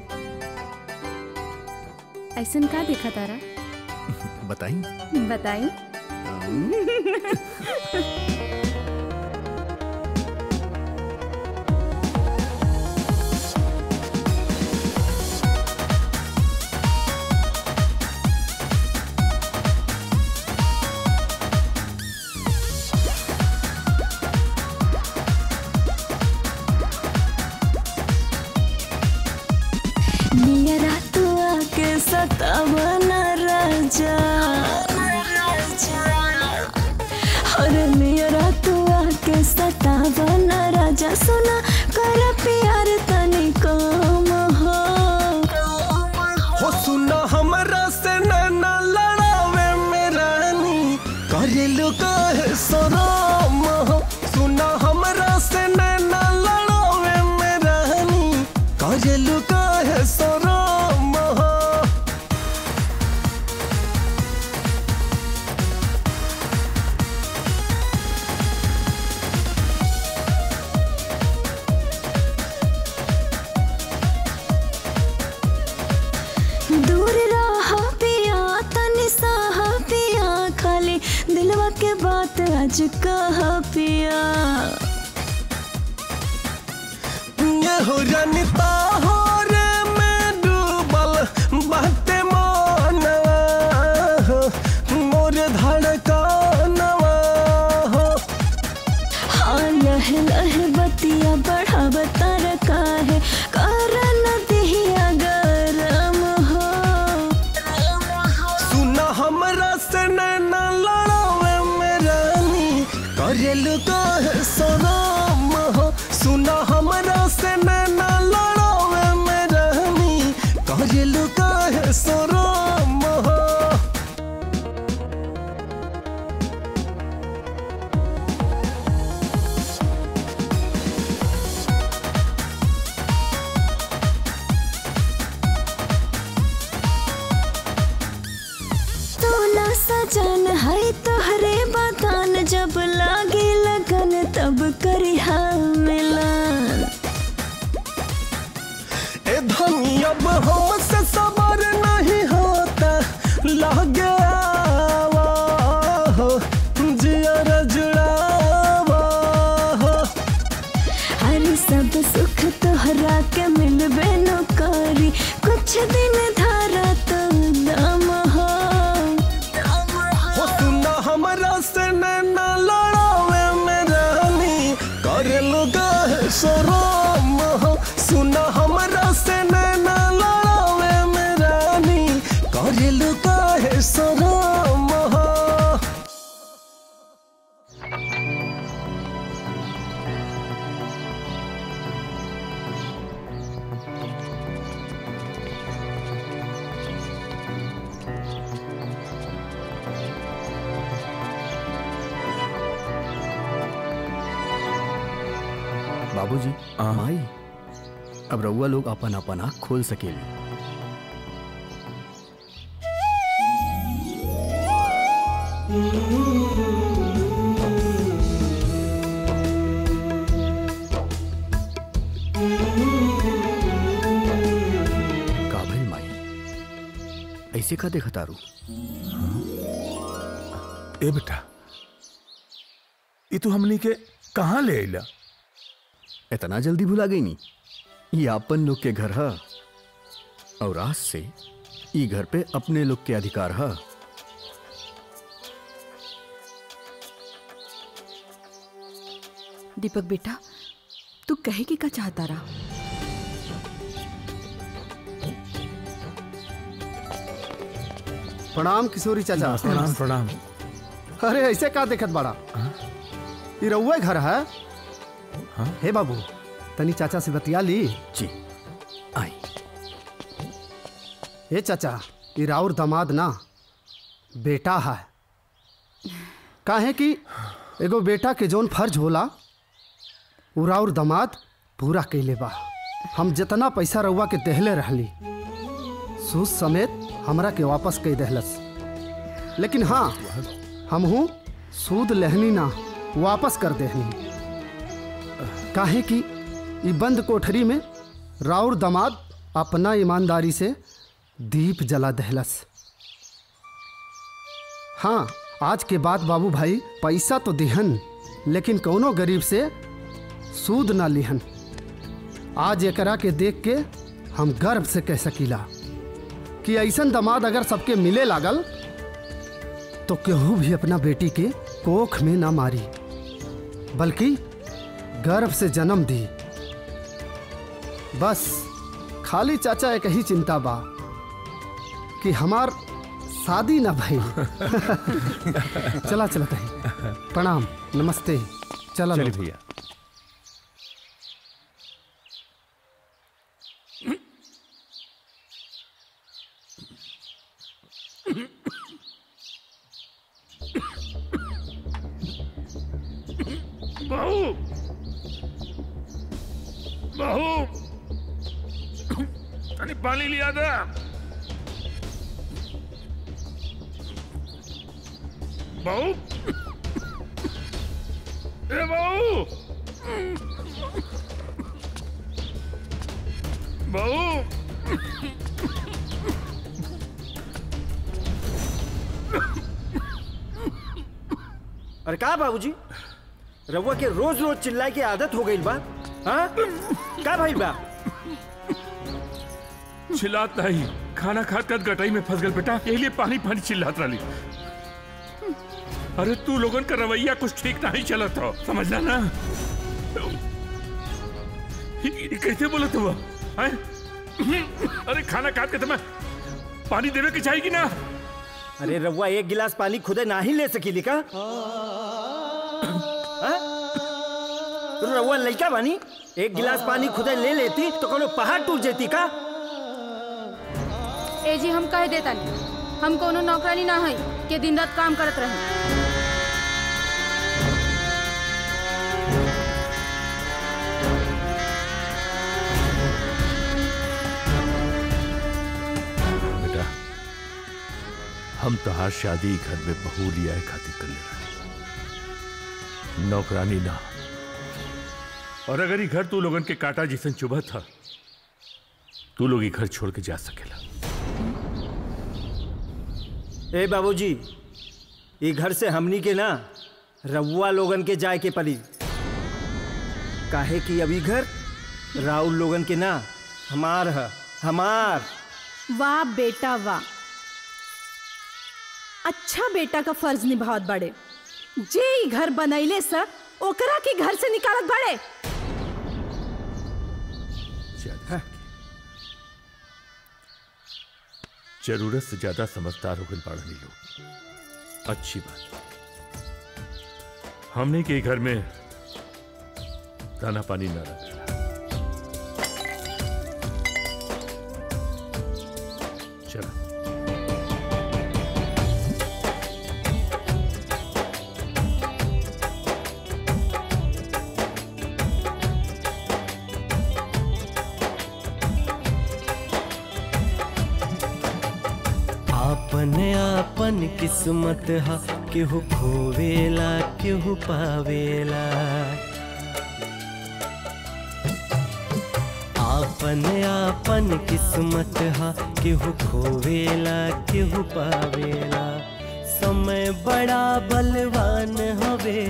ऐसन का देखा तारा बताई बताई मेरा तू आके सतावना राजा अरे मेरा तू आके सतावना राजा सुना कर प्यार तनी कम हो हो सुना हमरा से नैना लड़ावे में रानी करेलु काहे सराम हो सुना हमरा से नैना लड़ावे में रानी करेलु काहे सराम हो दूर रह पिया तनी सह पिया खाली दिलवा के बात आज कह पिया ये हो रनिता हो रे मैं डूबल बाटे मानवा हो मोर धड़कनवा हो हाँ लह लह बतिया बढ़ाव तर काहे करन दिया गरम हो सुना हमरा से नैना लड़ावे में रानी करेलु काहे सराम हो सुना हमरा से नैना लड़ावे में रानी करेलु काहे सराम हो तोला सजन है तोहरे बदन जब लागे लगन तब करी मिलन ए धनी अब हमसे सबर नहीं होता लागे आवा हो जियर जुड़ावा हो हर सब सुख तोहरा के मिलबे न करी कुछ दिन धारा तो दम हो हो सुना हमरा से नैना लड़ावे में रानी करे गाहे शरम हो सुना हमरा से नैना लड़ावे में रानी करे गाहे शरम हो बाबूजी माई अब रउआ लोग अपन अपन आँख खोल सकेली का भइल माई ऐसे का देखा तारू ए बेटा ये तू हमनी के कहाँ ले अइला इतना जल्दी भुला गई नी ये अपन लोग के घर है और आज से ई घर पे अपने लोग के अधिकार है दीपक बेटा तू कहे के का चाहता रहा प्रणाम किशोरी चाचा प्रणाम, प्रणाम। अरे ऐसे का देखत बड़ा ई रउआ घर है हे बाबू तनी चाचा से बतिया ली जी आई हे चाचा ई राउर दामाद ना बेटा है काहे कि एगो बेटा के जौन फर्ज होला उ राउर दामाद पूरा कैले बा हम जितना पैसा रउआ के देहले रहली सूद समेत हमरा के वापस कई देहलस लेकिन हाँ हमहू सूद लेहनी ना वापस कर देहनी काहे कि ई बंद कोठरी में राउर दामाद अपना ईमानदारी से दीप जला दहलस हाँ आज के बाद बाबू भाई पैसा तो दिहन लेकिन कौनो गरीब से सूद ना लिहन आज एकरा के देख के हम गर्व से कह सकीला कि ऐसन दामाद अगर सबके मिले लागल तो केहू भी अपना बेटी के कोख में ना मारी बल्कि गर्व से जन्म दी बस खाली चाचा एक ही चिंता बा कि हमार शादी ना भाई चला चला कहीं प्रणाम नमस्ते चला चलिए लोग। भैया बहू बहू तनी पानी लिया दे बहू ए बहू बहू अरे का बाबूजी रउआ के रोज रोज चिल्लाए की आदत हो गई बा हाँ का भाई बा चिल्लात नहीं खाना खात खात गटाई में फंस गल बेटा यही लिए पानी पानी चिल्लात रही अरे तू लोगन का रवैया कुछ ठीक नहीं चलत हो समझला ना ये- ये कैसे बोलत हुआ हैं? अरे खाना खात के तुम्हें पानी देवे के चाहिए कि ना अरे रउआ एक गिलास पानी खुदे ना ही ले सकीली का हाँ? रउआ लइका बानी एक गिलास पानी खुदे ले लेती तो कोनो पहाड़ टूट जेती का ए जी हम कह देता नहीं हम कोनो नौकरानी ना है के दिन रात काम करत रहे बेटा हम तोहार शादी घर में बहू लिया है खातिर कर ले रहे नौकरानी ना और अगर ये घर तू लोगन के काटा जिसन चुभा था तू लोग ये घर छोड़ के जा सकेला ए बाबूजी ये घर से हमनी के ना रउआ लोगन के जाए के पड़ी काहे कि अभी घर राउल लोगन के ना हमार है हमार वाह बेटा वाह अच्छा बेटा का फर्ज निभावत बड़े जे ई घर बनैले स ओकरा के घर से निकालत बड़े जरूरत से ज्यादा समझदार हो गए बाड़नी लोग अच्छी बात हमने के घर में दाना पानी न रख चलो आपन आपन किस्मत हा केहू खोवेला केहू पावेला आपन आपन किस्मत हा केहू खोवेला केहू पावेला समय बड़ा बलवान हवे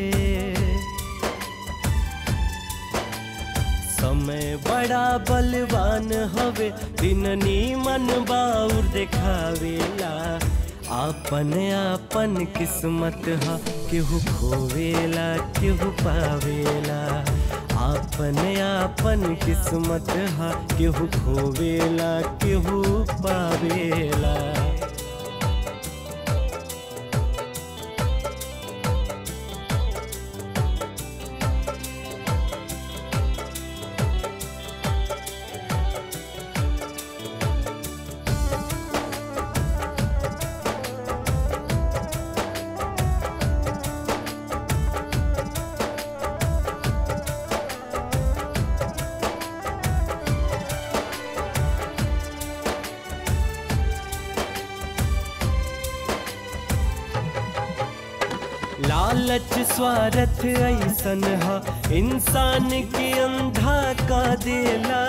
समय बड़ा बलवान हवे दिन नीमन बाउर देखावेला आपन आपन किस्मत हा केहू खोवेला केहू पावेला आपन आपन किस्मत हा केहू खोवेला केहू पावेला लालच स्वार्थ ऐसन हा इंसान के अंधा का देला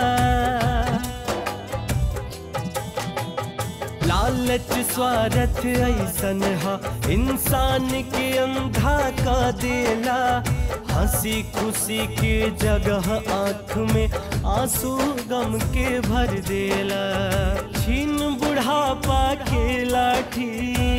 लालच स्वार्थ ऐसन हा इंसान के अंधा का देला हंसी खुशी के जगह आंख में आंसू गम के भर देला छीन बुढ़ापा के लाठी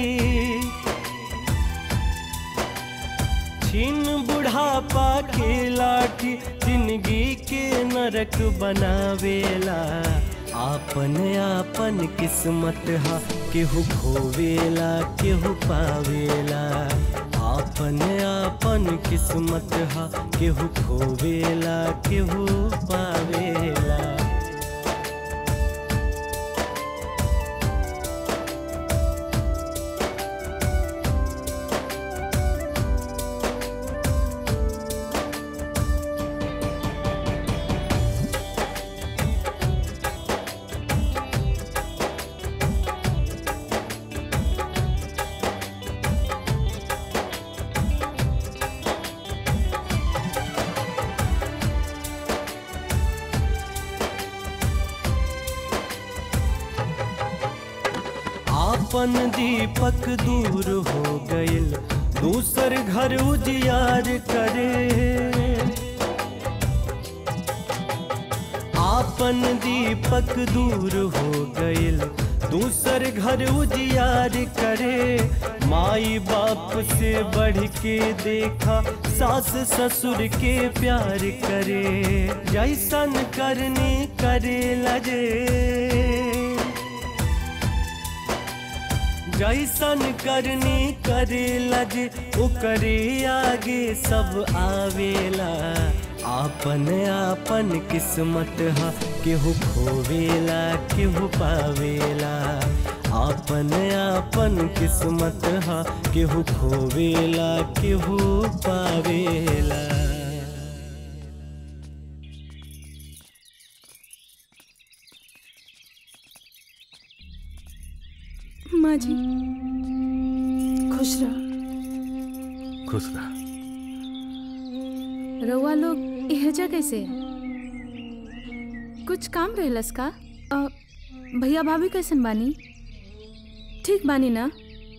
छीन बुढ़ापा के लाठी जिंदगी के नरक बनावेला आपन आपन किस्मत हा केहू खोवेला केहू पावेला आपन आपन किस्मत हा केहू खोवेला केहू पावेला आपन दीपक दूर हो गइल दूसर घर उजियार करे आपन दीपक दूर हो गइल दूसर घर उजियार करे माई बाप से बढ़ के देखा सास ससुर के प्यार करे जैसन करनी करे लजे जैसन करनी करे लजे ओकरे आगे सब आवेला आपन आपन किस्मत हा केहू खोवेला केहू पावेला आपन आपन किस्मत हा केहू खोवेला केहू पावेला माँ जी खुश रह खुश रह रउआ लोग एहजा कैसे कुछ काम रहलस का अ, भैया भाभी कैसन बानी ठीक बानी ना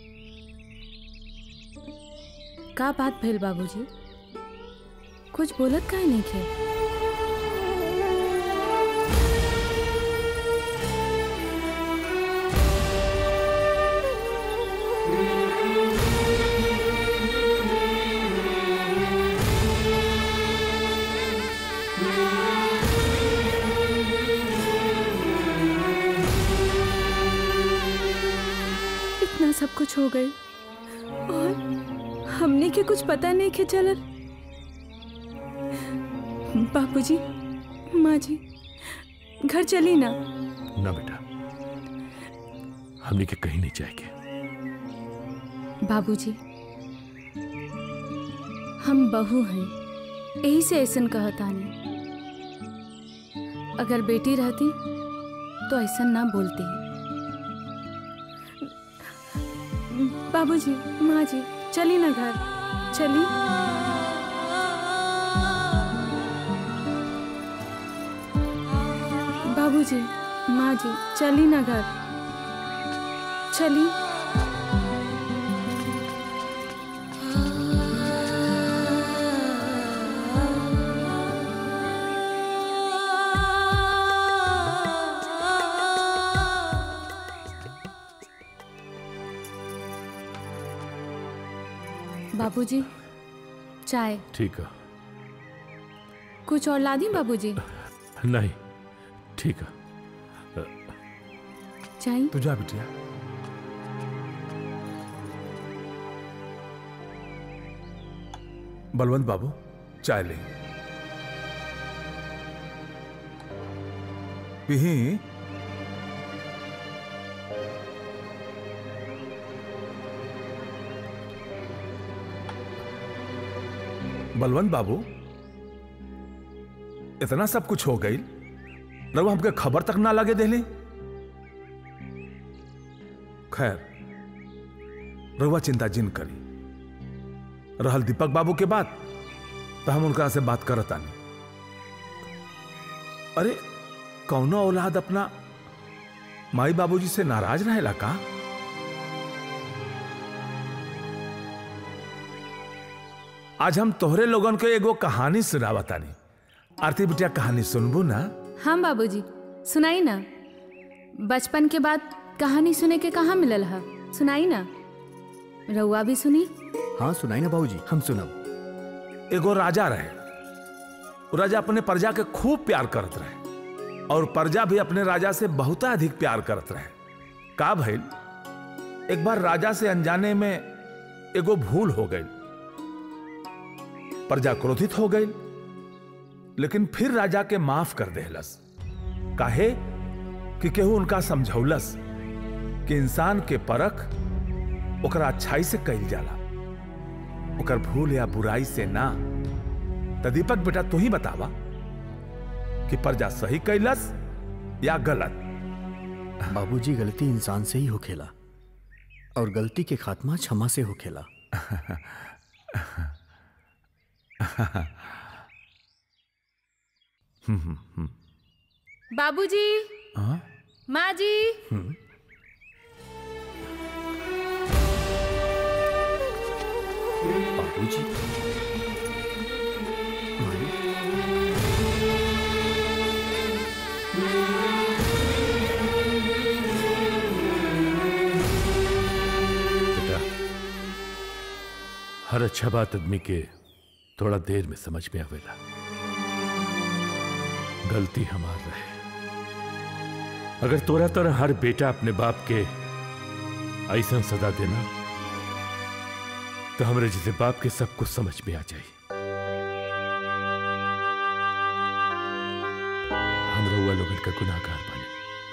का बात भइल बाबूजी कुछ बोलत काहे नहीं खे इतना सब कुछ हो गए और हमने के कुछ पता नहीं के चलल बापूजी माँ जी घर चली ना ना बेटा हमने के कहीं नहीं जाएंगे बाबूजी हम बहू हैं यही से ऐसन कहतानी अगर बेटी रहती तो ऐसा ना बोलती बाबूजी माँ जी चली ना घर चली बाबूजी माँ जी चली ना घर चली बाबूजी चाय ठीक है कुछ और ला दी बाबूजी नहीं ठीक है चाय तू जा बिटिया बलवंत बाबू चाय ले पिही बलवंत बाबू इतना सब कुछ हो गई रवा हमके खबर तक ना लगे देली खैर रवा चिंता जिन करी रहल दीपक बाबू के बात तो हम उनका से बात करत आनी अरे कौनो औलाद अपना माई बाबूजी से नाराज रहेला का आज हम तोहरे लोगन के एगो कहानी सुनावतानी आरती बिटिया कहानी सुनबू ना हाँ बाबूजी सुनाई ना बचपन के बाद कहानी सुने के कहाँ मिलल है सुनाई ना रउआ भी सुनी हाँ सुनाई ना बाबूजी हम सुनब एगो राजा रहे वो राजा अपने प्रजा के खूब प्यार करत रहे और प्रजा भी अपने राजा से बहुत अधिक प्यार करत रहे का भइल एक बार राजा से अनजाने में एगो भूल हो गई प्रजा क्रोधित हो गई लेकिन फिर राजा के माफ कर देहलस काहे कि केहू उनका समझौलस कि इंसान के परख ओकरा अच्छाई से कइल जाला ओकर भूल या बुराई से ना त दीपक बेटा तू ही बतावा कि प्रजा सही कैलस या गलत बाबूजी गलती इंसान से ही होखेला और गलती के खात्मा क्षमा से होखेला बाबूजी हाँ? माँ जी बाबूजी बेटा हर अच्छा बात आदमी के थोड़ा देर में समझ में आवेला गलती हमार रहे अगर तोरा तरह हर बेटा अपने बाप के ऐसा सजा देना तो हमरे जैसे बाप के सब कुछ समझ में आ जाए हम रउआ लोगन का गुनाहगार बानी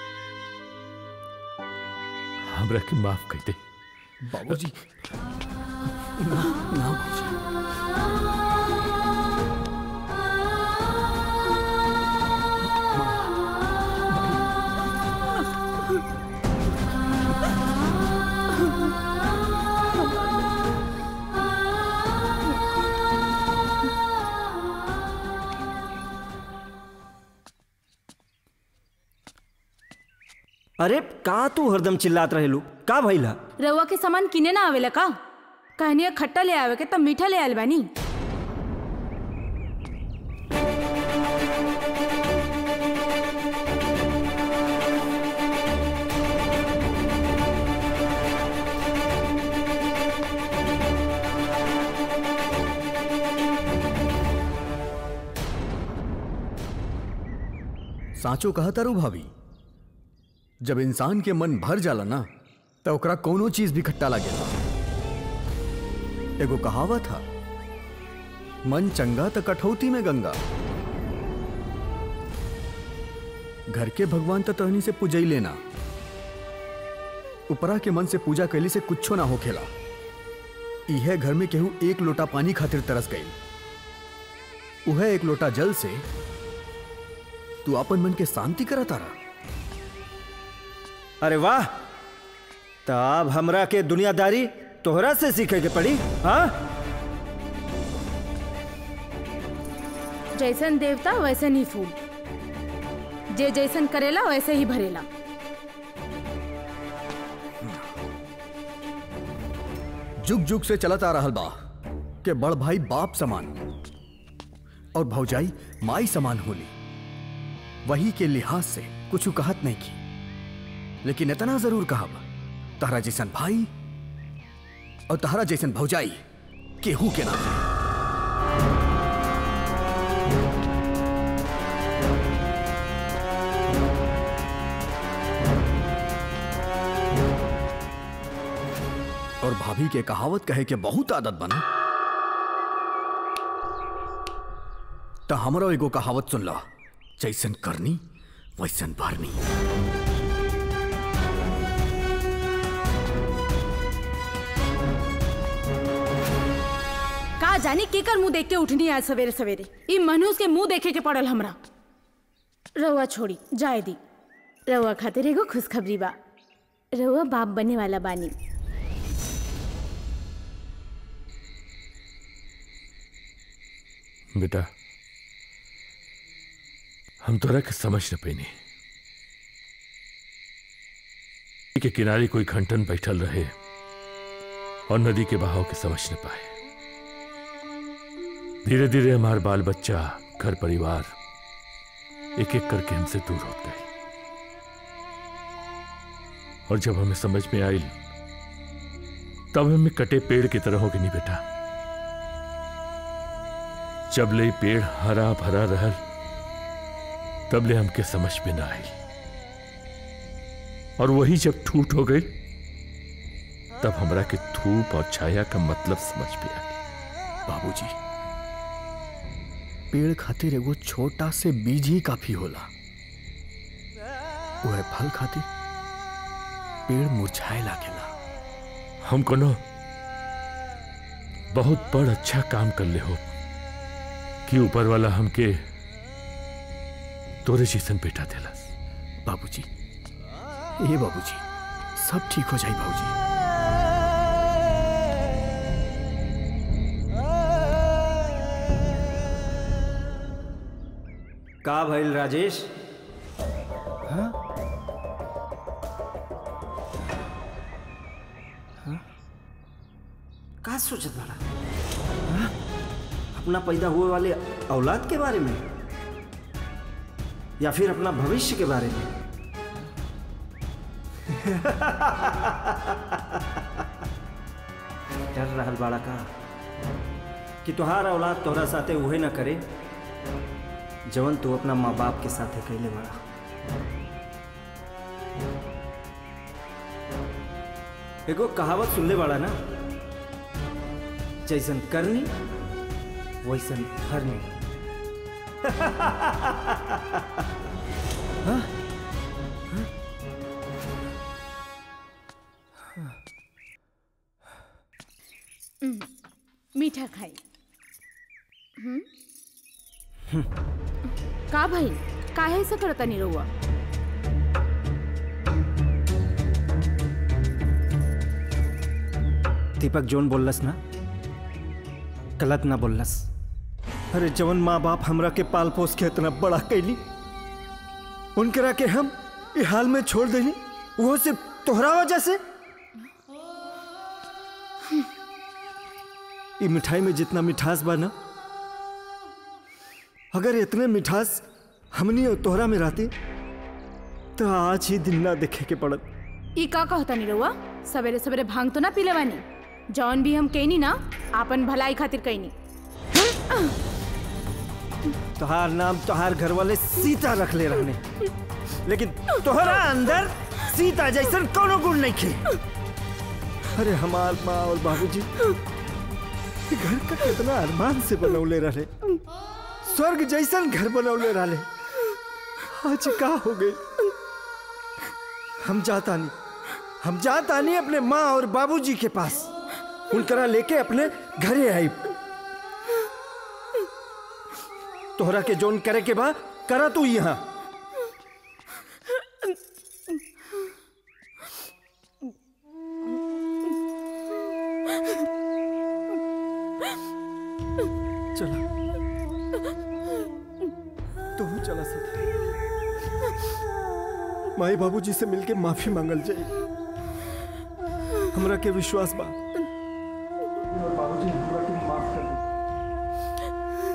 हमरा के माफ कर दे बाबूजी ना ना बाबूजी अरे का तू हरदम चिल्लात रहेलू का भइला रउआ के सामान किने ना आवेला का कहनी खट्टा ले आवे के तब मीठा ले आयल बानी साचो कहा तारू भाभी जब इंसान के मन भर जाला ना तो ओकरा कोनो चीज भी खट्टा लागेला एगो कहावत था मन चंगा तो कठौती में गंगा घर के भगवान तो तहनी से पूजई लेना उपरा के मन से पूजा कैली से कुछो ना होखेला इहे घर में केहू एक लोटा पानी खातिर तरस गई उहे एक लोटा जल से तू अपन मन के शांति करा तारा अरे वाह तब हमरा के दुनियादारी तोहरा से सीखे के पड़ी हाँ जैसन देवता वैसन ही फूल जे जैसन करेला वैसे ही भरेला जुग जुग से चलत आ रहल बा के बड़ भाई बाप समान और भौजाई माई समान होली वही के लिहाज से कुछ कहत नहीं की लेकिन इतना जरूर कहब तहरा जैसन भाई और तहरा जैसन भौजाई केहू के नाम और भाभी के कहावत कहे के बहुत आदत बना तो हमरो एगो कहावत सुन ला जैसन करनी वैसन भरनी का जानी केकर मुंह देख के उठनी आज सवेरे सवेरे ई मनुष्य के मुंह देखे के पड़ल हमरा रउआ छोड़ी जाए दी रउआ खातिर एगो खुशखबरी बा रउआ बाप बने वाला बानी बेटा हम तोरा के समझ न पैनी के किनारे कोई घंटन बैठल रहे और नदी के बहाव के समझ न पाए धीरे धीरे हमार बाल बच्चा घर परिवार एक एक करके हमसे दूर होते गए और जब हमें समझ में आई तब हमें कटे पेड़ की तरह हो गई नहीं बेटा जब ले पेड़ हरा भरा रहल तब ले हमके समझ में ना आई और वही जब ठूट हो गई तब हमरा के धूप और छाया का मतलब समझ में आ बाबूजी पेड़ खातिर एगो छोटा से बीज ही काफी होला वह फल खातिर पेड़ मुरझाए लागेला हम कोनो बहुत बड़ अच्छा काम कर ले हो कि ऊपर वाला हमके तोरे जैसन बेटा दिलस बाबूजी ये बाबूजी सब ठीक हो जाए बाबूजी का भइल राजेश हाँ? हाँ? का सोचत बड़ा हाँ? अपना पैदा हुए वाले औलाद के बारे में या फिर अपना भविष्य के बारे में डर रहल बाड़ा का कि तुहार औलाद तोहरा साथे उहे ना करे जवन तू अपना माँ बाप के साथे कैले बड़ा एगो कहावत सुनले बड़ा ना जैसन करनी वैसन भरनी हाँ? हम्म, मीठा खाई हम्म का भाई काहे ऐसा करता नहीं रहुआ दीपक जोन बोललस ना गलत ना बोललस अरे जवन माँ बाप हमरा के पाल पोस के इतना बड़ा कैली उनकरा के हम ये हाल में छोड़ देनी वो सिर्फ तोहरा वजह से ये मिठाई में जितना मिठास बा ना अगर इतने मिठास हमनी और तोहरा में रहती तो आज ही दिन ना देखे के पड़त ई का कहता नहीं रहुआ सवेरे सवेरे भांग तो ना पीले बानी जौन भी हम कहनी ना आपन भलाई खातिर कहनी तोहार नाम तोहार घर वाले सीता रख ले रहने लेकिन तोहरा अंदर सीता जैसन कोनो गुण नहीं खे अरे हमार माँ और बाबूजी ये घर का कितना अरमान से बनौले रहे स्वर्ग जैसन घर बनौले रहे आज का हो गई हम जाता नहीं हम जाता नहीं अपने माँ और बाबूजी के पास उनकरा लेके अपने घरे आई तोहरा के जोन करे के बा करा तू यहाँ चला तू चला सकते माई बाबूजी से मिलके माफी मांगल जाए हमरा के विश्वास बा बाबूजी हमरा के माफ कर दे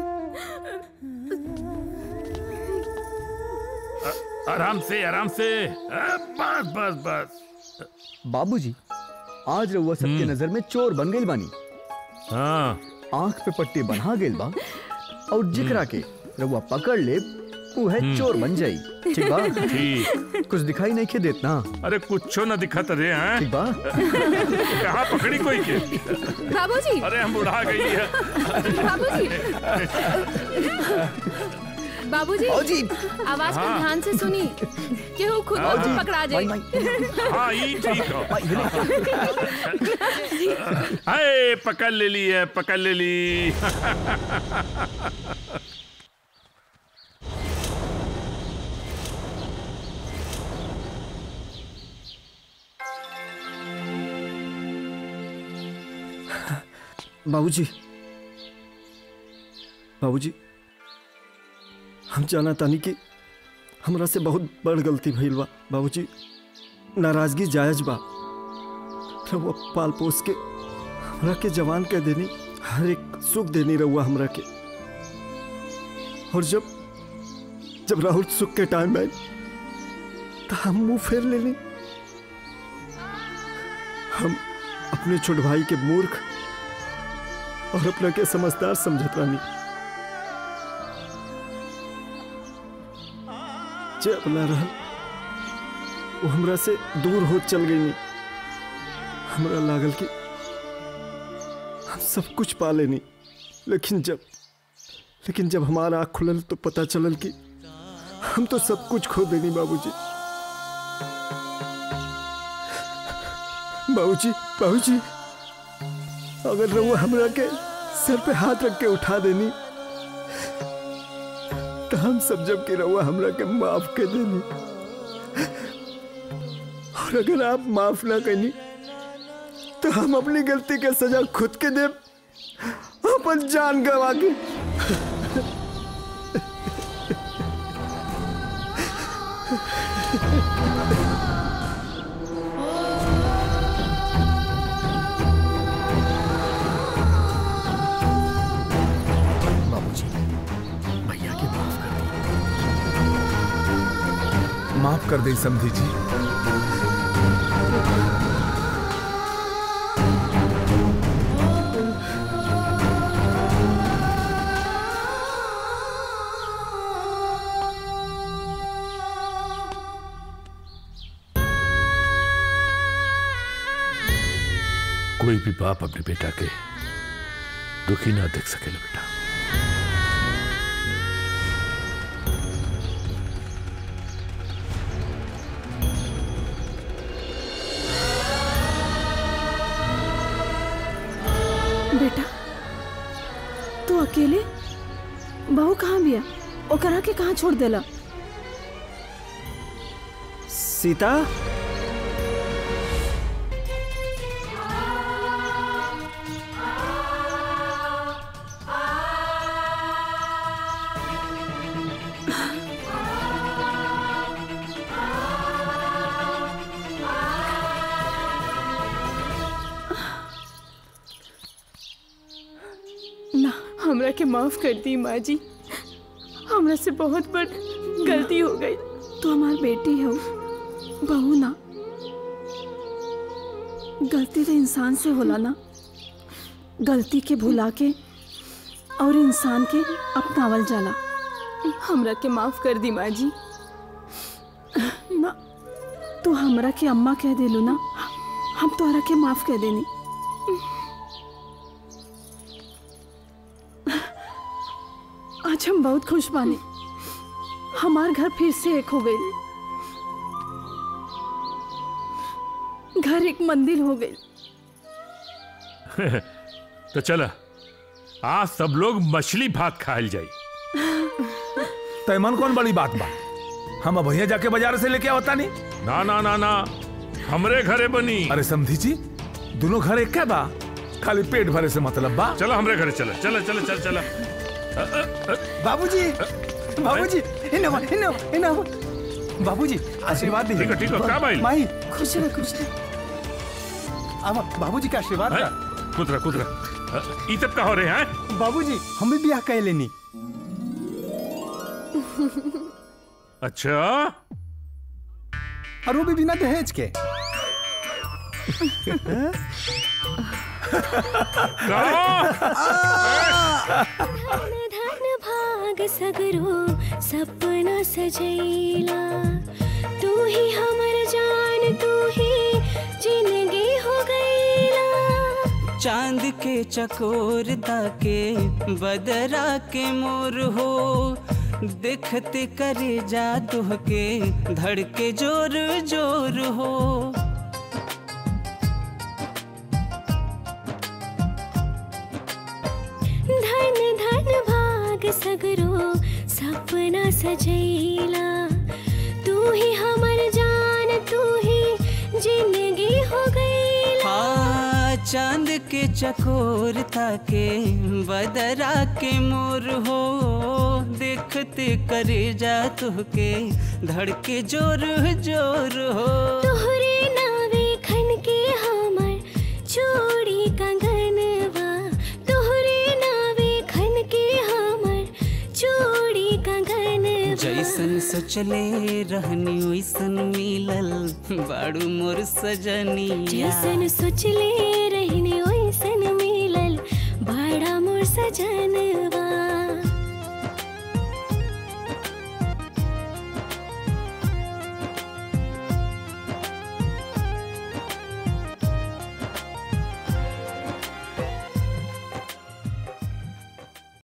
आराम से आराम से आ, बस बस बस बाबूजी आज रउआ सबके नजर में चोर बन गई बानी हाँ आंख पे पट्टी बना गेल बा और जिकरा के रउआ पकड़ ले वो है हम्म। चोर बन जाई ठीक बा ठीक। कुछ दिखाई नहीं के देत ना अरे कुछो न दिखत रे हैं ठीक बा कहाँ पकड़ी कोई के बाबूजी अरे हम उड़ा गई है बाबूजी बाबूजी बाबूजी आवाज को हाँ। ध्यान से सुनी केहू खुद हाँ। को पकड़ा जाए हाँ ये ठीक हो हाय पकड़ ले ली है पकड़ ले ली बाबूजी बाबूजी हम जाना तानी कि हमरा से बहुत बड़ गलती भइल बा बाबूजी नाराजगी जायज बा रउआ पाल पोस के हमरा के जवान कह देनी हर एक सुख देनी रउआ हमरा के और जब जब राहुल सुख के टाइम में तो हम मुंह फेर लेनी हम अपने छोट भाई के मूर्ख और अपना के समझदार समझत रानी जे अपना रहल वो हमरा से दूर हो चल गई हमरा लागल कि हम सब कुछ पा लेनी लेकिन जब लेकिन जब हमारा आँख खुलल तो पता चलल कि हम तो सब कुछ खो देनी बाबूजी बाबूजी बाबूजी अगर रहुआ हमरा के सर पे हाथ रख के उठा देनी तो हम सब जब के रहुआ हमरा के माफ कर देनी और अगर आप माफ ना करनी तो हम अपनी गलती के सजा खुद के दे अपन जान गवा के बाबूजी भैया की माफ कर माफ कर दे समधी जी कोई भी बाप अपने बेटा के दुखी ना देख सकेला बेटा बेटा तू अकेले बहू कहाँ बिया ओकरा के कहाँ छोड़ देला सीता ना हमरा के माफ कर दी माँ जी हमरा से बहुत बड़ गलती हो गई तू हमार बेटी हो बहू ना गलती तो इंसान से होला ना गलती के भुला के और इंसान के अपनावल जाला हमरा के माफ कर दी माँ जी ना तू हमरा के अम्मा कह देलू ना हम तोहरा के माफ कह देनी आज हम बहुत खुश बानी हमार घर फिर से एक हो गई घर एक मंदिर हो गई तो चला आज सब लोग मछली भात खायल जाई तैमन कौन बड़ी बात बा हम भैया जाके बाजार से लेके आवता नहीं ना ना ना ना हमरे घरे बनी अरे समधी जी दोनों घर एक बा खाली पेट भरे से मतलब बा चलो हमरे घरे चला चला चला चल चला बाबूजी बाबूजी इनो इनो इनो बाबूजी आशीर्वाद दीजिए ठीक है, ठीक है, का भाई? माई खुश रह खुश रह अब बाबूजी का आशीर्वाद हैं? का कुतरा कुतरा ई सब का हो रहे हैं बाबूजी हम भी ब्याह कह लेनी अच्छा और वो भी बिना दहेज के धन भाग सगरो सपना सजैला तू ही हमर जान तू ही जिंदगी हो गईला चांद के चकोर ताके बदरा के मोर हो देखते करे जा तुहके धड़के जोर जोर हो धन धन भाग सगरो सपना सजैला तू ही हमर जान तू ही जिंदगी हो गईला हाँ चांद के चकोर ताके बदरा के मोर हो देखते करे जा तुहके धड़के जोर जोर हो तोहरे नावे खन के हमर चूड़ी कंगनवा तोहरे नावे खन के हमर चूड़ी कंगनवा जैसन सोचले रहनी वैसन मिलल बाड़ू मोर सजनिया जैसन सोचले रहने वैसन मिलल बड़ा मोर सजन